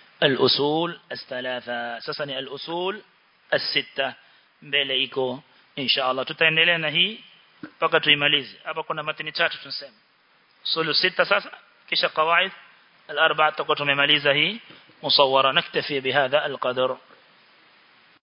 الأصول الثلاثة سسني الأصول الستة mbele iko insha Allah tutaendelea na hii mpaka tuimalize hapa kuna matini tatu tunasema sulu sita sasa kisha qawaid al-arba'a tutakuwa tumemaliza hii musawwara naktafi bihadha al-qadr